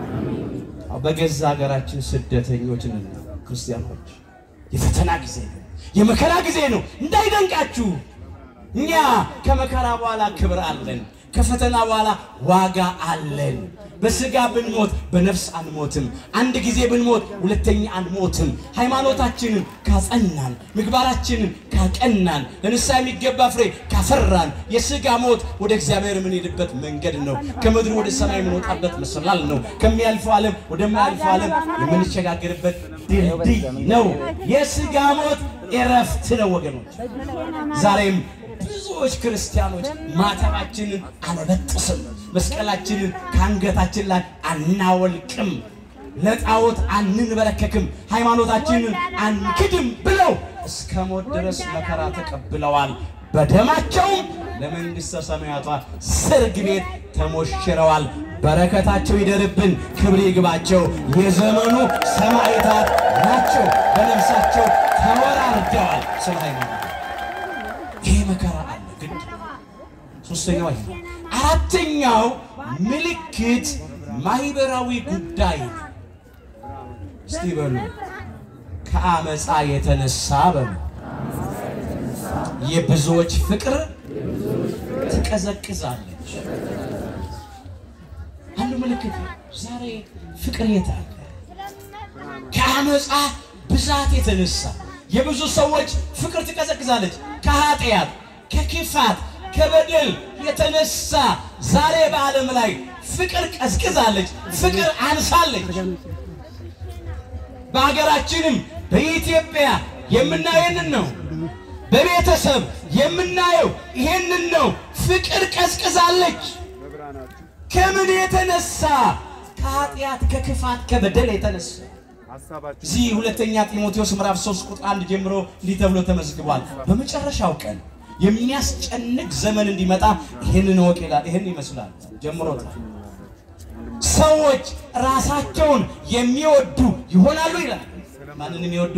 በገዛ ሀገራችን ስደተኞች ነን ክርስቲያኖች። የፈተና ጊዜ ነው፣ የመከራ ጊዜ ነው። እንዳይደንቃችሁ እኛ ከመከራ በኋላ ክብር አለን። ከፈተና በኋላ ዋጋ አለን። በስጋ ብንሞት በነፍስ አንሞትም። አንድ ጊዜ ብንሞት ሁለተኛ አንሞትም። ሃይማኖታችንን ካጸናን፣ ምግባራችንን ካቀናን፣ ለንስሐ የሚገባ ፍሬ ካፈራን የስጋ ሞት ወደ እግዚአብሔር የምንሄድበት መንገድ ነው። ከምድር ወደ ሰማይ የምንወጣበት መሰላል ነው። ከሚያልፈው ዓለም ወደማያልፈው ዓለም የምንሸጋገርበት ድልድይ ነው። የስጋ ሞት እረፍት ነው ወገኖች። ዛሬም ብዙዎች ክርስቲያኖች ማተባችንን አልበጥስም፣ መስቀላችንን ከአንገታችን ላይ አናወልቅም፣ ለጣዖት አንንበረከክም፣ ሃይማኖታችንን አንክድም ብለው እስከ ሞት ድረስ መከራ ተቀብለዋል። በደማቸውም ለመንግሥተ ሰማያቷ ሰርግ ቤት ተሞሽረዋል። በረከታቸው ይደርብን፣ ክብር ይግባቸው። የዘመኑ ሰማዕታት ናቸው። በነፍሳቸው ተወራርደዋል ስለ ሃይማኖት ይሄ መከራ አለ። ግን ሶስተኛው ይሄ ነው። አራተኛው ምልክት ማህበራዊ ጉዳይ ነው። እስቲ በሉ ከአመፃ የተነሳ በሉ የብዙዎች ፍቅር ትቀዘቅዛለች። አንዱ ምልክት ነው። ዛሬ ፍቅር የት አለ? ከአመፃ ብዛት የተነሳ የብዙ ሰዎች ፍቅር ትቀዘቅዛለች። ከኃጢአት፣ ከክፋት፣ ከበደል የተነሳ ዛሬ በዓለም ላይ ፍቅር ቀዝቅዛለች፣ ፍቅር አንሳለች። በሀገራችንም በኢትዮጵያ የምናየው ይህንን ነው። በቤተሰብ የምናየው ይሄንን ነው። ፍቅር ቀዝቅዛለች። ከምን የተነሳ? ከኃጢአት፣ ከክፋት፣ ከበደል የተነሳ እዚህ ሁለተኛ ጢሞቴዎስ ምዕራፍ 3 ቁጥር 1 ጀምሮ እንዲህ ተብሎ ተመዝግቧል። በመጨረሻው ቀን የሚያስጨንቅ ዘመን እንዲመጣ ይህንን እወቅ ይላል። ይህን ይመስላል ጀምሮታል። ሰዎች ራሳቸውን የሚወዱ ይሆናሉ ይላል። ማንን የሚወዱ?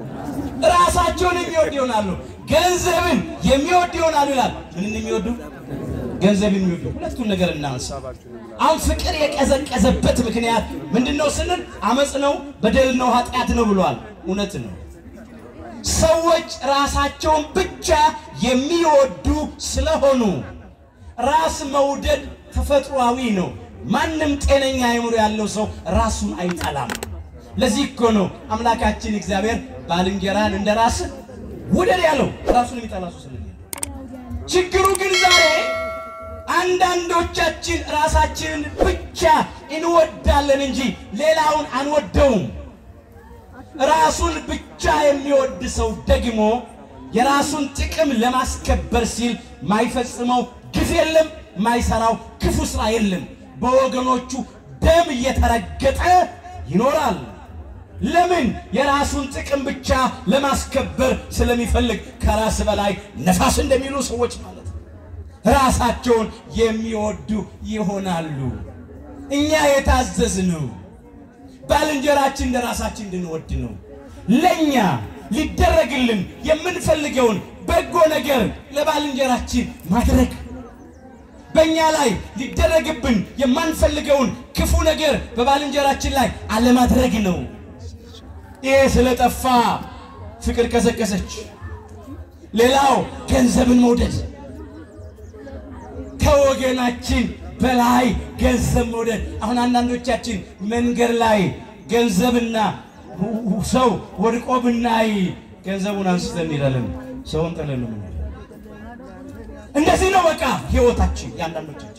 ራሳቸውን የሚወዱ ይሆናሉ። ገንዘብን የሚወዱ ይሆናሉ ይላል። ምንን የሚወዱ? ገንዘብን የሚወዱ። ሁለቱን ነገር እናንሳ። አሁን ፍቅር የቀዘቀዘበት ምክንያት ምንድን ነው ስንል አመፅ ነው፣ በደል ነው፣ ኃጢአት ነው ብሏል። እውነት ነው። ሰዎች ራሳቸውን ብቻ የሚወዱ ስለሆኑ ራስ መውደድ ተፈጥሯዊ ነው። ማንም ጤነኛ አእምሮ ያለው ሰው ራሱን አይጠላም። ለዚህ እኮ ነው አምላካችን እግዚአብሔር ባልንጀራን እንደ ራስህ ውደድ ያለው ራሱን የሚጠላ ሰው ስለሌለ። ችግሩ ግን ዛሬ አንዳንዶቻችን ራሳችንን ብቻ እንወዳለን እንጂ ሌላውን አንወደውም። ራሱን ብቻ የሚወድ ሰው ደግሞ የራሱን ጥቅም ለማስከበር ሲል ማይፈጽመው ግፍ የለም፣ ማይሰራው ክፉ ስራ የለም። በወገኖቹ ደም እየተረገጠ ይኖራል። ለምን? የራሱን ጥቅም ብቻ ለማስከበር ስለሚፈልግ ከራስ በላይ ነፋስ እንደሚሉ ሰዎች ማለት ነው። ራሳቸውን የሚወዱ ይሆናሉ። እኛ የታዘዝነው ባልንጀራችን እንደ ራሳችን እንድንወድ ነው። ለእኛ ሊደረግልን የምንፈልገውን በጎ ነገር ለባልንጀራችን ማድረግ በእኛ ላይ ሊደረግብን የማንፈልገውን ክፉ ነገር በባልንጀራችን ላይ አለማድረግ ነው። ይሄ ስለጠፋ ፍቅር ቀዘቀዘች። ሌላው ገንዘብን መውደድ፣ ከወገናችን በላይ ገንዘብ መውደድ። አሁን አንዳንዶቻችን መንገድ ላይ ገንዘብና ሰው ወድቆ ብናይ ገንዘቡን አንስተን እንሄዳለን። ሰውን ጥለን ነው የምንሄደው። እንደዚህ ነው በቃ ህይወታችን የአንዳንዶቻችን።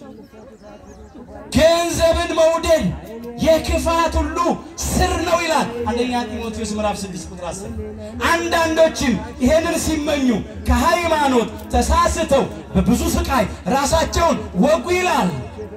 ገንዘብን መውደድ የክፋት ሁሉ ስር ነው ይላል አንደኛ ጢሞቴዎስ ምዕራፍ 6 ቁጥር 10። አንዳንዶችም ይሄንን ሲመኙ ከሃይማኖት ተሳስተው በብዙ ስቃይ ራሳቸውን ወጉ ይላል።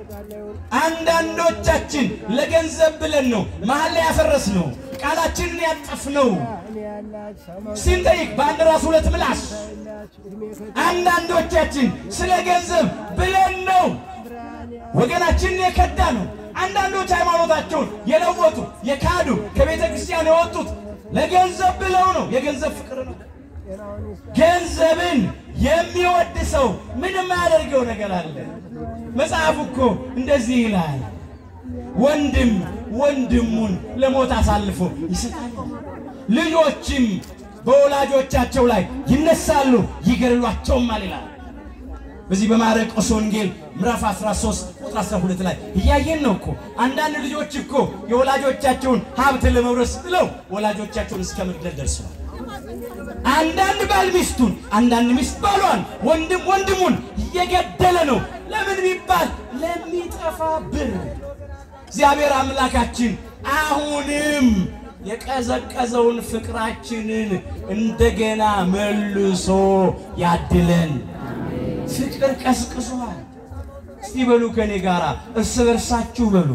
አንዳንዶቻችን ለገንዘብ ብለን ነው መሀል ላይ ያፈረስ ነው ቃላችንን ያጠፍ ነው ሲንጠይቅ በአንድ ራስ ሁለት ምላስ። አንዳንዶቻችን ስለ ገንዘብ ብለን ነው ወገናችንን የከዳ ነው። አንዳንዶች ሃይማኖታቸውን የለወጡ የካዱ ከቤተ ክርስቲያን የወጡት ለገንዘብ ብለው ነው። የገንዘብ ፍቅር ነው። ገንዘብን የሚወድ ሰው ምንም ያደርገው ነገር አለ። መጽሐፉ እኮ እንደዚህ ይላል፣ ወንድም ወንድሙን ለሞት አሳልፎ ይሰጣል፣ ልጆችም በወላጆቻቸው ላይ ይነሳሉ ይገድሏቸውማል ይላል። በዚህ በማርቆስ ወንጌል ምዕራፍ 13 ቁጥር 12 ላይ እያየን ነው እኮ። አንዳንድ ልጆች እኮ የወላጆቻቸውን ሀብት ለመውረስ ብለው ወላጆቻቸውን እስከ መግደል ደርሰዋል። አንዳንድ ባል ሚስቱን፣ አንዳንድ ሚስት ባሏን፣ ወንድም ወንድሙን እየገደለ ነው። ለምን ቢባል ለሚጠፋ ብር። እግዚአብሔር አምላካችን አሁንም የቀዘቀዘውን ፍቅራችንን እንደገና መልሶ ያድለን። ፍቅር ቀዝቅዟል። እስቲ በሉ ከኔ ጋራ እርስ በርሳችሁ በሉ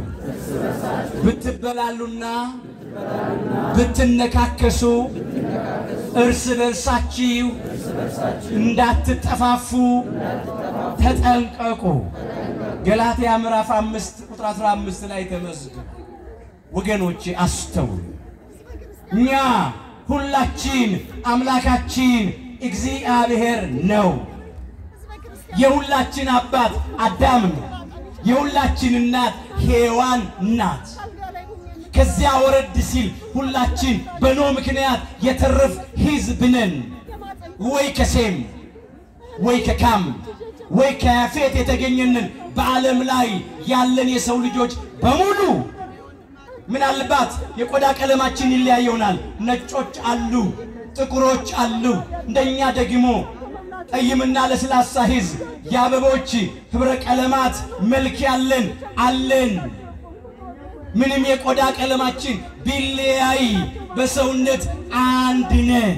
ብትበላሉና ብትነካከሱ እርስ በርሳችሁ እንዳትጠፋፉ ተጠንቀቁ። ገላትያ ምዕራፍ አምስት ቁጥር 15 ላይ ተመዝግቡ። ወገኖቼ አስተውሉ። እኛ ሁላችን አምላካችን እግዚአብሔር ነው። የሁላችን አባት አዳም ነው። የሁላችን እናት ሔዋን ናት። ከዚያ ወረድ ሲል ሁላችን በኖህ ምክንያት የተረፍ ሕዝብ ነን። ወይ ከሴም ወይ ከካም ወይ ከያፌት የተገኘንን በዓለም ላይ ያለን የሰው ልጆች በሙሉ ምናልባት የቆዳ ቀለማችን ይለያይ ይሆናል። ነጮች አሉ፣ ጥቁሮች አሉ። እንደኛ ደግሞ ጠይምና ለስላሳ ሕዝብ የአበቦች ኅብረ ቀለማት መልክ ያለን አለን። ምንም የቆዳ ቀለማችን ቢለያይ በሰውነት አንድ ነን።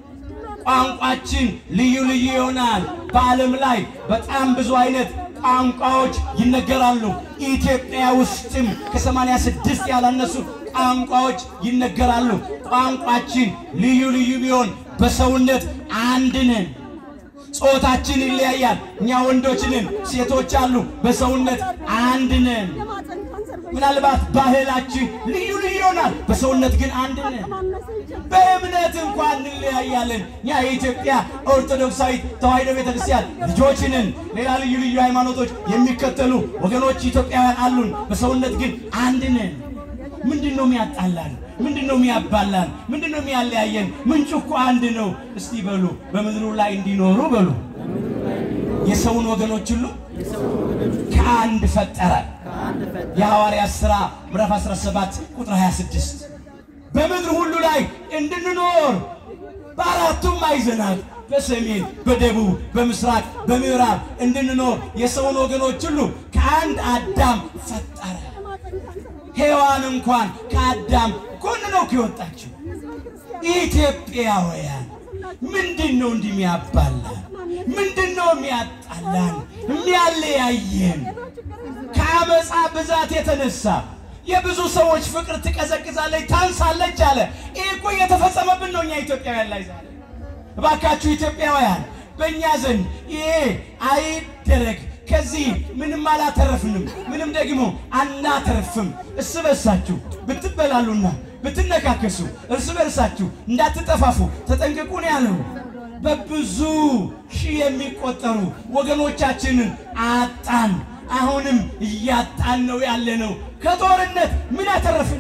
ቋንቋችን ልዩ ልዩ ይሆናል። በዓለም ላይ በጣም ብዙ አይነት ቋንቋዎች ይነገራሉ። ኢትዮጵያ ውስጥም ከሰማንያ ስድስት ያላነሱ ቋንቋዎች ይነገራሉ። ቋንቋችን ልዩ ልዩ ቢሆን በሰውነት አንድ ነን። ጾታችን ይለያያል። እኛ ወንዶች ነን፣ ሴቶች አሉ። በሰውነት አንድ ነን። ምናልባት ባህላችን ልዩ ልዩ ይሆናል። በሰውነት ግን አንድ ነን። በእምነት እንኳን እንለያያለን። እኛ የኢትዮጵያ ኦርቶዶክሳዊት ተዋሕዶ ቤተክርስቲያን ልጆች ነን። ሌላ ልዩ ልዩ ሃይማኖቶች የሚከተሉ ወገኖች ኢትዮጵያውያን አሉን። በሰውነት ግን አንድ ነን። ምንድን ነው የሚያጣላን? ምንድን ነው የሚያባላን? ምንድን ነው የሚያለያየን? ምንጩ እኮ አንድ ነው። እስቲ በሉ በምድሩ ላይ እንዲኖሩ በሉ የሰውን ወገኖች ሁሉ ከአንድ ፈጠረ። የሐዋርያት ሥራ ምዕራፍ 17 ቁጥር 26 በምድር ሁሉ ላይ እንድንኖር በአራቱም ማዕዘናት በሰሜን፣ በደቡብ፣ በምስራቅ፣ በምዕራብ እንድንኖር የሰውን ወገኖች ሁሉ ከአንድ አዳም ፈጠረ። ሔዋን እንኳን ከአዳም ጎን ነው ከወጣችው። ኢትዮጵያውያን ምንድን ነው እንዲህ የሚያባላን? ምንድን ነው የሚያጣላን? የሚያለያየን? ከአመፃ ብዛት የተነሳ የብዙ ሰዎች ፍቅር ትቀዘቅዛለች፣ ታንሳለች አለ። ይህ እኮ እየተፈጸመብን ነው እኛ ኢትዮጵያውያን ላይ ዛሬ። እባካችሁ ኢትዮጵያውያን በእኛ ዘንድ ይሄ አይደረግ። ከዚህ ምንም አላተረፍንም፣ ምንም ደግሞ አናተርፍም። እርስ በርሳችሁ ብትበላሉና ብትነካከሱ እርስ በርሳችሁ እንዳትጠፋፉ ተጠንቀቁ ነው ያለው። በብዙ ሺህ የሚቆጠሩ ወገኖቻችንን አጣን። አሁንም እያጣን ነው ያለ ነው። ከጦርነት ምን አተረፍን?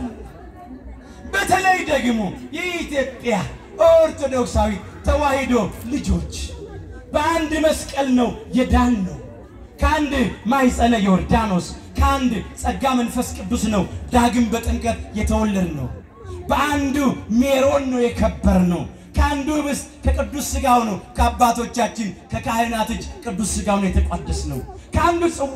በተለይ ደግሞ የኢትዮጵያ ኦርቶዶክሳዊ ተዋሕዶ ልጆች በአንድ መስቀል ነው የዳን ነው። ከአንድ ማኅፀነ ዮርዳኖስ ከአንድ ጸጋ መንፈስ ቅዱስ ነው ዳግም በጥምቀት የተወለድ ነው። በአንዱ ሜሮን ነው የከበር ነው። ከአንዱ ኅብስት ከቅዱስ ሥጋው ነው ከአባቶቻችን ከካህናት እጅ ቅዱስ ሥጋው ነው የተቋደስ ነው። ከአንዱ ጽዋ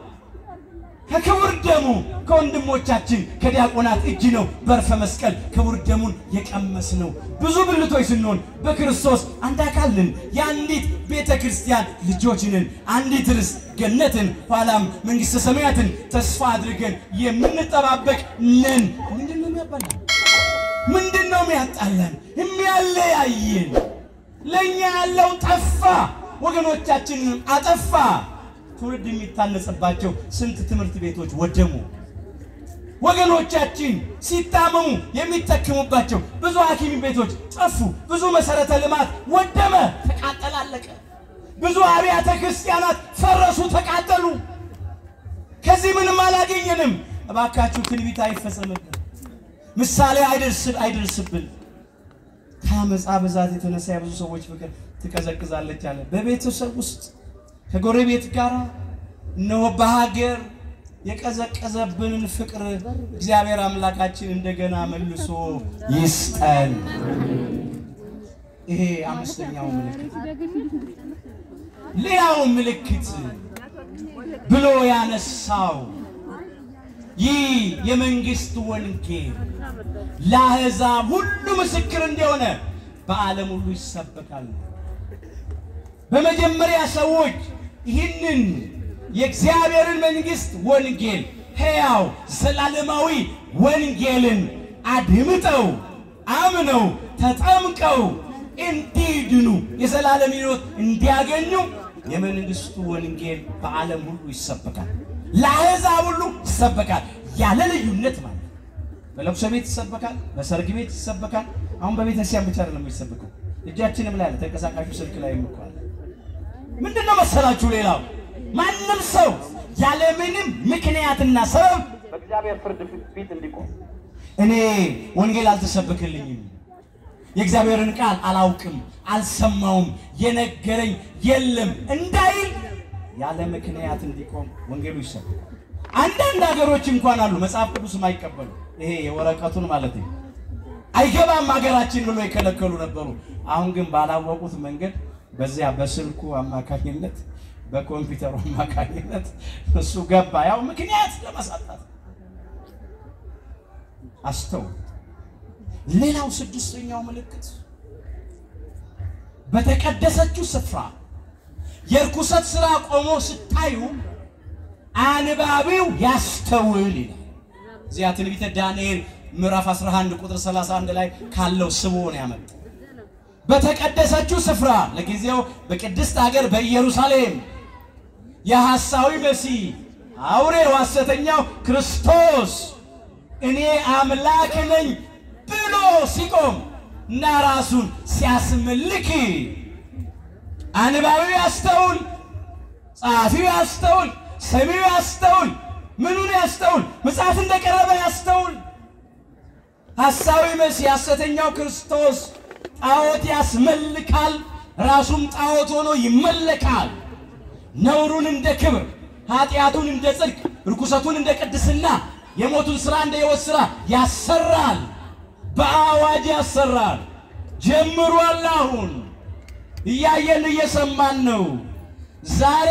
ከክቡር ደሙ ከወንድሞቻችን ከዲያቆናት እጅ ነው በርፈ መስቀል ክቡር ደሙን የቀመስ ነው። ብዙ ብልቶች ስንሆን በክርስቶስ አንድ አካል ነን። የአንዲት ቤተ ክርስቲያን ልጆች ነን። አንዲት ርስት ገነትን ኋላም መንግሥተ ሰማያትን ተስፋ አድርገን የምንጠባበቅ ነን። ምንድን ነው የሚያባላን? ምንድን ነው የሚያጣላን? የሚያለያየን? ለእኛ ያለው ጠፋ፣ ወገኖቻችንን አጠፋ። ትውልድ የሚታነጽባቸው ስንት ትምህርት ቤቶች ወደሙ። ወገኖቻችን ሲታመሙ የሚጠቀሙባቸው ብዙ ሐኪም ቤቶች ጠፉ። ብዙ መሰረተ ልማት ወደመ፣ ተቃጠለ፣ አለቀ። ብዙ አብያተ ክርስቲያናት ፈረሱ፣ ተቃጠሉ። ከዚህ ምንም አላገኘንም። እባካችሁ ትንቢት አይፈጸምብን፣ ምሳሌ አይደርስብን። ከአመፃ ብዛት የተነሳ የብዙ ሰዎች ፍቅር ትቀዘቅዛለች አለ። በቤተሰብ ውስጥ ከጎረቤት ጋር እነሆ በሀገር የቀዘቀዘብንን ፍቅር እግዚአብሔር አምላካችን እንደገና መልሶ ይስጠን። ይሄ አምስተኛው ምልክት። ሌላው ምልክት ብሎ ያነሳው ይህ የመንግስት ወንጌል ለአሕዛብ ሁሉ ምስክር እንደሆነ በዓለም ሁሉ ይሰበካል። በመጀመሪያ ሰዎች ይህንን የእግዚአብሔርን መንግስት ወንጌል ሕያው ዘላለማዊ ወንጌልን አድምጠው አምነው ተጠምቀው እንዲድኑ የዘላለም ሕይወት እንዲያገኙ የመንግስቱ ወንጌል በዓለም ሁሉ ይሰበካል። ለአሕዛብ ሁሉ ይሰበካል፣ ያለ ልዩነት ማለት ነው። በለቅሶ ቤት ይሰበካል፣ በሰርግ ቤት ይሰበካል። አሁን በቤተክርስቲያን ብቻ አይደለም የሚሰበከው፣ እጃችንም ላይ አለ፣ ተንቀሳቃሹ ስልክ ላይ ይምኳል። ምንድን ነው መሰላችሁ? ሌላው ማንም ሰው ያለምንም ምክንያትና ሰበብ በእግዚአብሔር ፍርድ ፊት እንዲቆም እኔ ወንጌል አልተሰበክልኝም፣ የእግዚአብሔርን ቃል አላውቅም፣ አልሰማውም፣ የነገረኝ የለም እንዳይል ያለ ምክንያት እንዲቆም ወንጌሉ ይሰብካል። አንዳንድ ሀገሮች እንኳን አሉ መጽሐፍ ቅዱስ የማይቀበሉ ይሄ የወረቀቱን ማለት ነው አይገባም ሀገራችን ብሎ የከለከሉ ነበሩ። አሁን ግን ባላወቁት መንገድ በዚያ በስልኩ አማካኝነት በኮምፒውተሩ አማካኝነት እሱ ገባ። ያው ምክንያት ለማሳጣት አስተው ሌላው ስድስተኛው ምልክት በተቀደሰችው ስፍራ የርኩሰት ስራ ቆሞ ስታዩ አንባቢው ያስተውል ይላል። እዚያ ትንቢተ ዳንኤል ምዕራፍ 11 ቁጥር 31 ላይ ካለው ስቦ ነው ያመጣው። በተቀደሰችው ስፍራ ለጊዜው በቅድስት ሀገር በኢየሩሳሌም የሐሳዊ መሲህ አውሬው ሐሰተኛው ክርስቶስ እኔ አምላክ ነኝ ብሎ ሲቆም እና ራሱን ሲያስመልክ አንባቢው ያስተውል፣ ጸሐፊው ያስተውል፣ ሰሚው ያስተውል። ምኑን ያስተውል? መጽሐፍ እንደቀረበ ያስተውል። ሐሳዊ መሲህ ሐሰተኛው ክርስቶስ ጣዖት ያስመልካል፣ ራሱም ጣዖት ሆኖ ይመለካል። ነውሩን እንደ ክብር፣ ኃጢአቱን እንደ ጽድቅ፣ ርኩሰቱን እንደ ቅድስና፣ የሞቱን ሥራ እንደ ሕይወት ሥራ ያሰራል። በአዋጅ ያሰራል። ጀምሯል። አሁን እያየን እየሰማን ነው። ዛሬ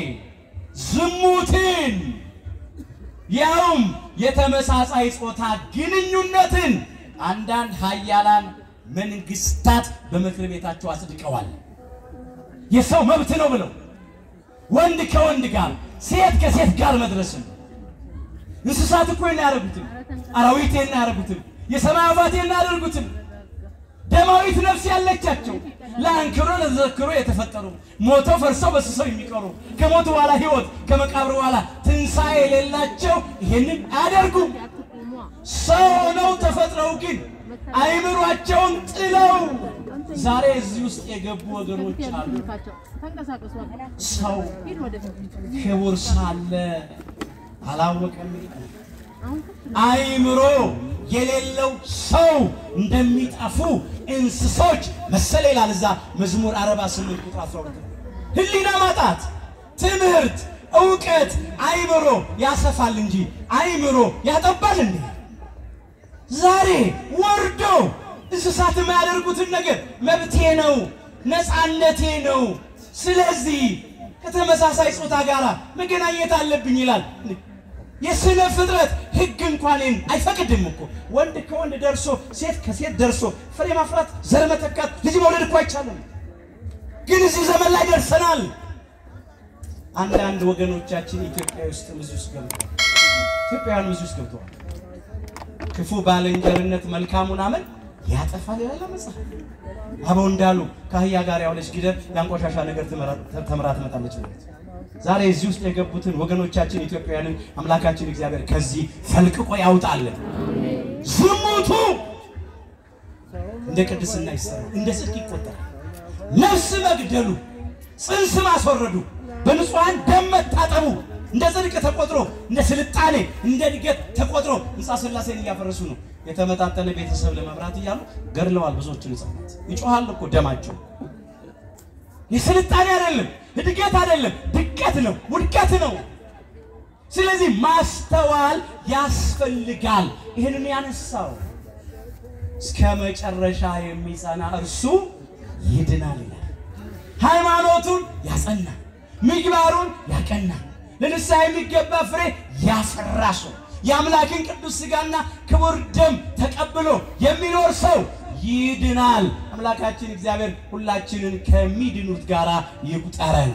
ዝሙትን ያውም የተመሳሳይ ጾታ ግንኙነትን አንዳንድ ሀያላን መንግስታት በምክር ቤታቸው አጽድቀዋል። የሰው መብት ነው ብለው ወንድ ከወንድ ጋር ሴት ከሴት ጋር መድረስን እንስሳት እኮ ያደረጉትም አራዊት ያደረጉትም የሰማይ አባት ያደርጉትም ደማዊት ነፍስ ያለቻቸው ለአንክሮ ለተዘክሮ የተፈጠሩ ሞተው ፈርሰው በስሰው የሚቀሩ ከሞት በኋላ ሕይወት ከመቃብር በኋላ ትንሣኤ የሌላቸው ይህንን አያደርጉም። ሰው ሆነው ተፈጥረው ግን አይምሯቸውን ጥለው ዛሬ እዚህ ውስጥ የገቡ ወገኖች አሉ። ሰው ክቡር ሳለ አላወቀም። አይምሮ የሌለው ሰው እንደሚጠፉ እንስሶች መሰለ ይላል እዛ መዝሙር 48 ቁጥር 12። ህሊና ማጣት፣ ትምህርት፣ እውቀት አይምሮ ያሰፋል እንጂ አይምሮ ያጠባል እንዴ? ዛሬ ወርዶ እንስሳት የማያደርጉትን ነገር መብቴ ነው፣ ነፃነቴ ነው፣ ስለዚህ ከተመሳሳይ ጾታ ጋር መገናኘት አለብኝ ይላል። የስነ ፍጥረት ህግ እንኳን አይፈቅድም እኮ ወንድ ከወንድ ደርሶ ሴት ከሴት ደርሶ ፍሬ ማፍራት፣ ዘር መተካት፣ ልጅ መውለድ እኮ አይቻልም። ግን እዚህ ዘመን ላይ ደርሰናል። አንዳንድ ወገኖቻችን ኢትዮጵያ ውስጥ ብዙ ውስጥ ገብተዋል። ኢትዮጵያውያን ብዙ ውስጥ ገብተዋል። ክፉ ባልንጀርነት መልካሙን አመል ያጠፋል ይላል መጽሐፍ። አበው እንዳሉ ከአህያ ጋር ያውለች ጊደር ያንቆሻሻ ነገር ተምራ ትመጣለች ማለት ዛሬ እዚህ ውስጥ የገቡትን ወገኖቻችን ኢትዮጵያውያንን አምላካችን እግዚአብሔር ከዚህ ፈልቅቆ ያውጣልን። ዝሙቱ እንደ ቅድስና ይሰራል፣ እንደ ጽድቅ ይቆጠራል። ነፍስ መግደሉ፣ ጽንስ ማስወረዱ፣ በንጹሐን ደም መታጠቡ እንደ ጽድቅ ተቆጥሮ እንደ ስልጣኔ እንደ እድገት ተቆጥሮ ሕንፃ ሥላሴን እያፈረሱ ነው። የተመጣጠነ ቤተሰብ ለመምራት እያሉ ገድለዋል ብዙዎችን ሕፃናት። ይጮሃል እኮ ደማቸው የስልጣኔ አይደለም፣ እድገት አይደለም፣ ድቀት ነው፣ ውድቀት ነው። ስለዚህ ማስተዋል ያስፈልጋል። ይህንን ያነሳው እስከ መጨረሻ የሚጸና እርሱ ይድናል ይላል። ሃይማኖቱን ያጸና፣ ምግባሩን ያቀና፣ ለንስሐ የሚገባ ፍሬ ያፈራ ሰው የአምላክን ቅዱስ ሥጋና ክቡር ደም ተቀብሎ የሚኖር ሰው ይድናል። አምላካችን እግዚአብሔር ሁላችንን ከሚድኑት ጋር ይቁጠረን።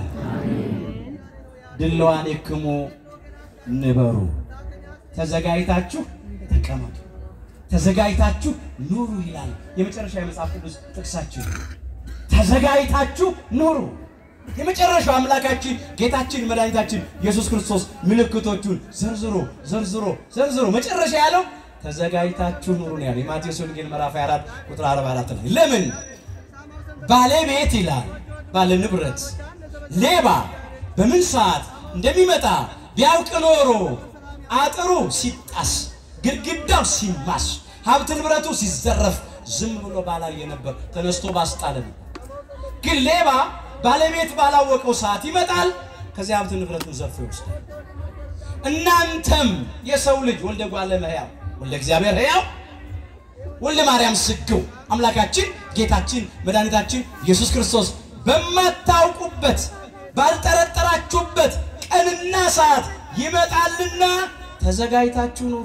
ድለዋን የክሙ ንበሩ፣ ተዘጋጅታችሁ ተቀመጡ፣ ተዘጋጅታችሁ ኑሩ ይላል የመጨረሻ የመጽሐፍ ቅዱስ ጥቅሳችን። ተዘጋጅታችሁ ኑሩ። የመጨረሻው አምላካችን ጌታችን መድኃኒታችን ኢየሱስ ክርስቶስ ምልክቶቹን ዘርዝሮ ዘርዝሮ ዘርዝሮ መጨረሻ ያለው ተዘጋጅታችሁ ኑሩ ነው ያለው። የማቴዎስ ወንጌል ምዕራፍ 24 ቁጥር 44 ላይ ለምን ባለቤት ይላል ባለ ንብረት ሌባ በምን ሰዓት እንደሚመጣ ቢያውቅ ኖሮ አጥሩ ሲጣስ፣ ግድግዳው ሲማስ፣ ሀብት ንብረቱ ሲዘረፍ ዝም ብሎ ባላየ ነበር፣ ተነስቶ ባስጣለ ነበር። ግን ሌባ ባለቤት ባላወቀው ሰዓት ይመጣል፣ ከዚያ ሀብት ንብረቱን ዘርፎ ይወስዳል። እናንተም የሰው ልጅ ወልደ እጓለ እመሕያው ወልደ እግዚአብሔር ሕያው ወልደ ማርያም ስግው አምላካችን ጌታችን መድኃኒታችን ኢየሱስ ክርስቶስ በማታውቁበት ባልጠረጠራችሁበት ቀንና ሰዓት ይመጣልና ተዘጋጅታችሁ ኑሩ።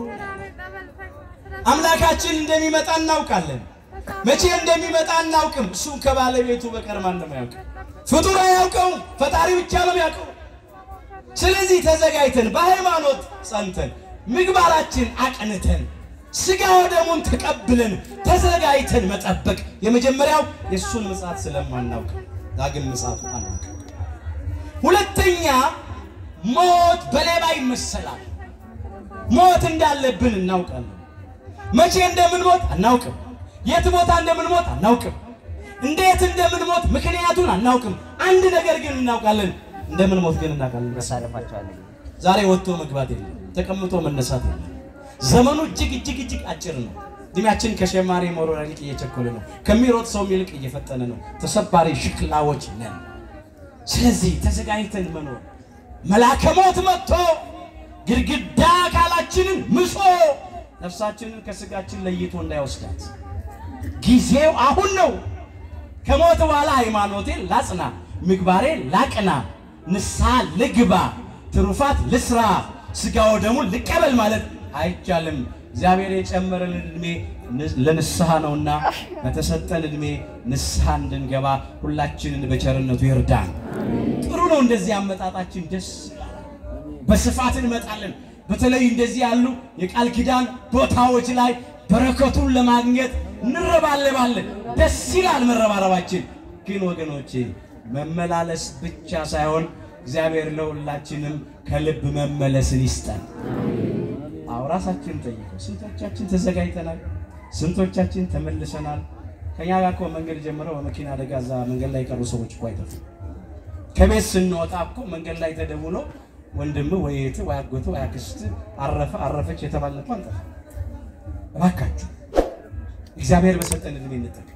አምላካችን እንደሚመጣ እናውቃለን። መቼ እንደሚመጣ አናውቅም። እሱም ከባለቤቱ በቀር ማንም አያውቅም። ፍጡር አያውቀውም። ፈጣሪ ብቻ ነው የሚያውቀው። ስለዚህ ተዘጋጅተን በሃይማኖት ጸንተን ምግባራችን አቅንተን ስጋ ወደሙን ተቀብለን ተዘጋጅተን መጠበቅ የመጀመሪያው የእሱን ምጽአት ስለማናውቅ ዳግም ምጽአቱ አናውቅ። ሁለተኛ ሞት በሌባ ይመሰላል። ሞት እንዳለብን እናውቃለን። መቼ እንደምንሞት አናውቅም። የት ቦታ እንደምንሞት አናውቅም። እንዴት እንደምንሞት ምክንያቱን አናውቅም። አንድ ነገር ግን እናውቃለን፣ እንደምንሞት ግን እናውቃለን። መሳለፋቸዋለን ዛሬ ወጥቶ መግባት የለም፣ ተቀምጦ መነሳት የለም። ዘመኑ እጅግ እጅግ እጅግ አጭር ነው። እድሜያችን ከሸማሪ መሮር ይልቅ እየቸኮለ ነው። ከሚሮጥ ሰው ይልቅ እየፈጠነ ነው። ተሰባሪ ሽክላዎች ነን። ስለዚህ ተዘጋጅተን መኖር መልአከ ሞት መጥቶ ግድግዳ አካላችንን ምሶ ነፍሳችንን ከስጋችን ለይቶ እንዳይወስዳት ጊዜው አሁን ነው። ከሞት በኋላ ሃይማኖቴን ላጽና፣ ምግባሬን ላቅና፣ ንስሐ ልግባ፣ ትሩፋት ልስራ፣ ስጋ ወደሙን ልቀበል ማለት አይቻልም። እግዚአብሔር የጨመረልን ዕድሜ ለንስሐ ነውና በተሰጠን ዕድሜ ንስሐ እንድንገባ ሁላችንን በቸርነቱ ይርዳን። ጥሩ ነው። እንደዚህ አመጣጣችን ደስ ይላል። በስፋት እንመጣለን። በተለይ እንደዚህ ያሉ የቃል ኪዳን ቦታዎች ላይ በረከቱን ለማግኘት እንረባለባለን። ደስ ይላል መረባረባችን። ግን ወገኖቼ መመላለስ ብቻ ሳይሆን እግዚአብሔር ለሁላችንም ከልብ መመለስን ይስጠን። አዎ ራሳችንን ጠይቀው። ስንቶቻችን ተዘጋጅተናል? ስንቶቻችን ተመልሰናል? ከኛ ጋር እኮ መንገድ ጀምረው በመኪና አደጋ እዛ መንገድ ላይ የቀሩ ሰዎች እኮ አይጠፉም። ከቤት ስንወጣ እኮ መንገድ ላይ ተደውሎ ወንድም ወይ እህት ወይ አጎት ወይ አክስት አረፈ አረፈች የተባልን እኮ አንጠፋ። እባካችሁ እግዚአብሔር በሰጠን ዕድሜ እንጠቀም።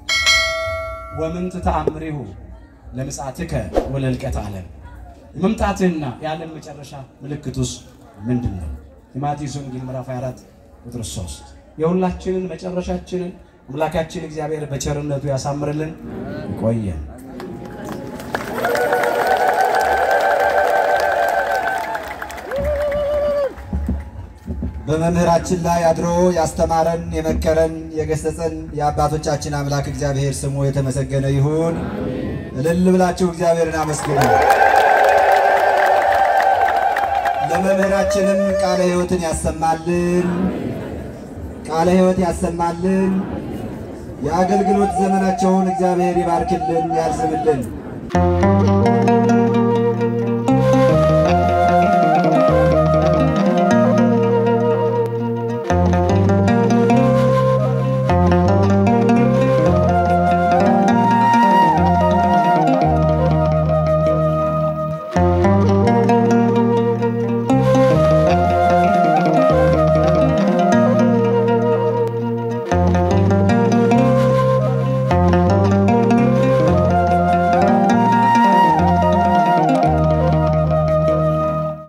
ወምንት ተአምሪሁ ለምጽአትከ ወለልቀት ዓለም የመምጣትህና የዓለም መጨረሻ ምልክቱስ ምንድን ነው? የማቴዎስ ወንጌል ምዕራፍ 24 ቁጥር 3 የሁላችንን መጨረሻችንን አምላካችን እግዚአብሔር በቸርነቱ ያሳምርልን። ይቆየን። በመምህራችን ላይ አድሮ ያስተማረን የመከረን የገሰጸን የአባቶቻችን አምላክ እግዚአብሔር ስሙ የተመሰገነ ይሁን። እልል ብላችሁ እግዚአብሔርን አመስግኑ። ለመምህራችንም ቃለ ሕይወትን ያሰማልን፣ ቃለ ሕይወት ያሰማልን። የአገልግሎት ዘመናቸውን እግዚአብሔር ይባርክልን፣ ያርዝምልን።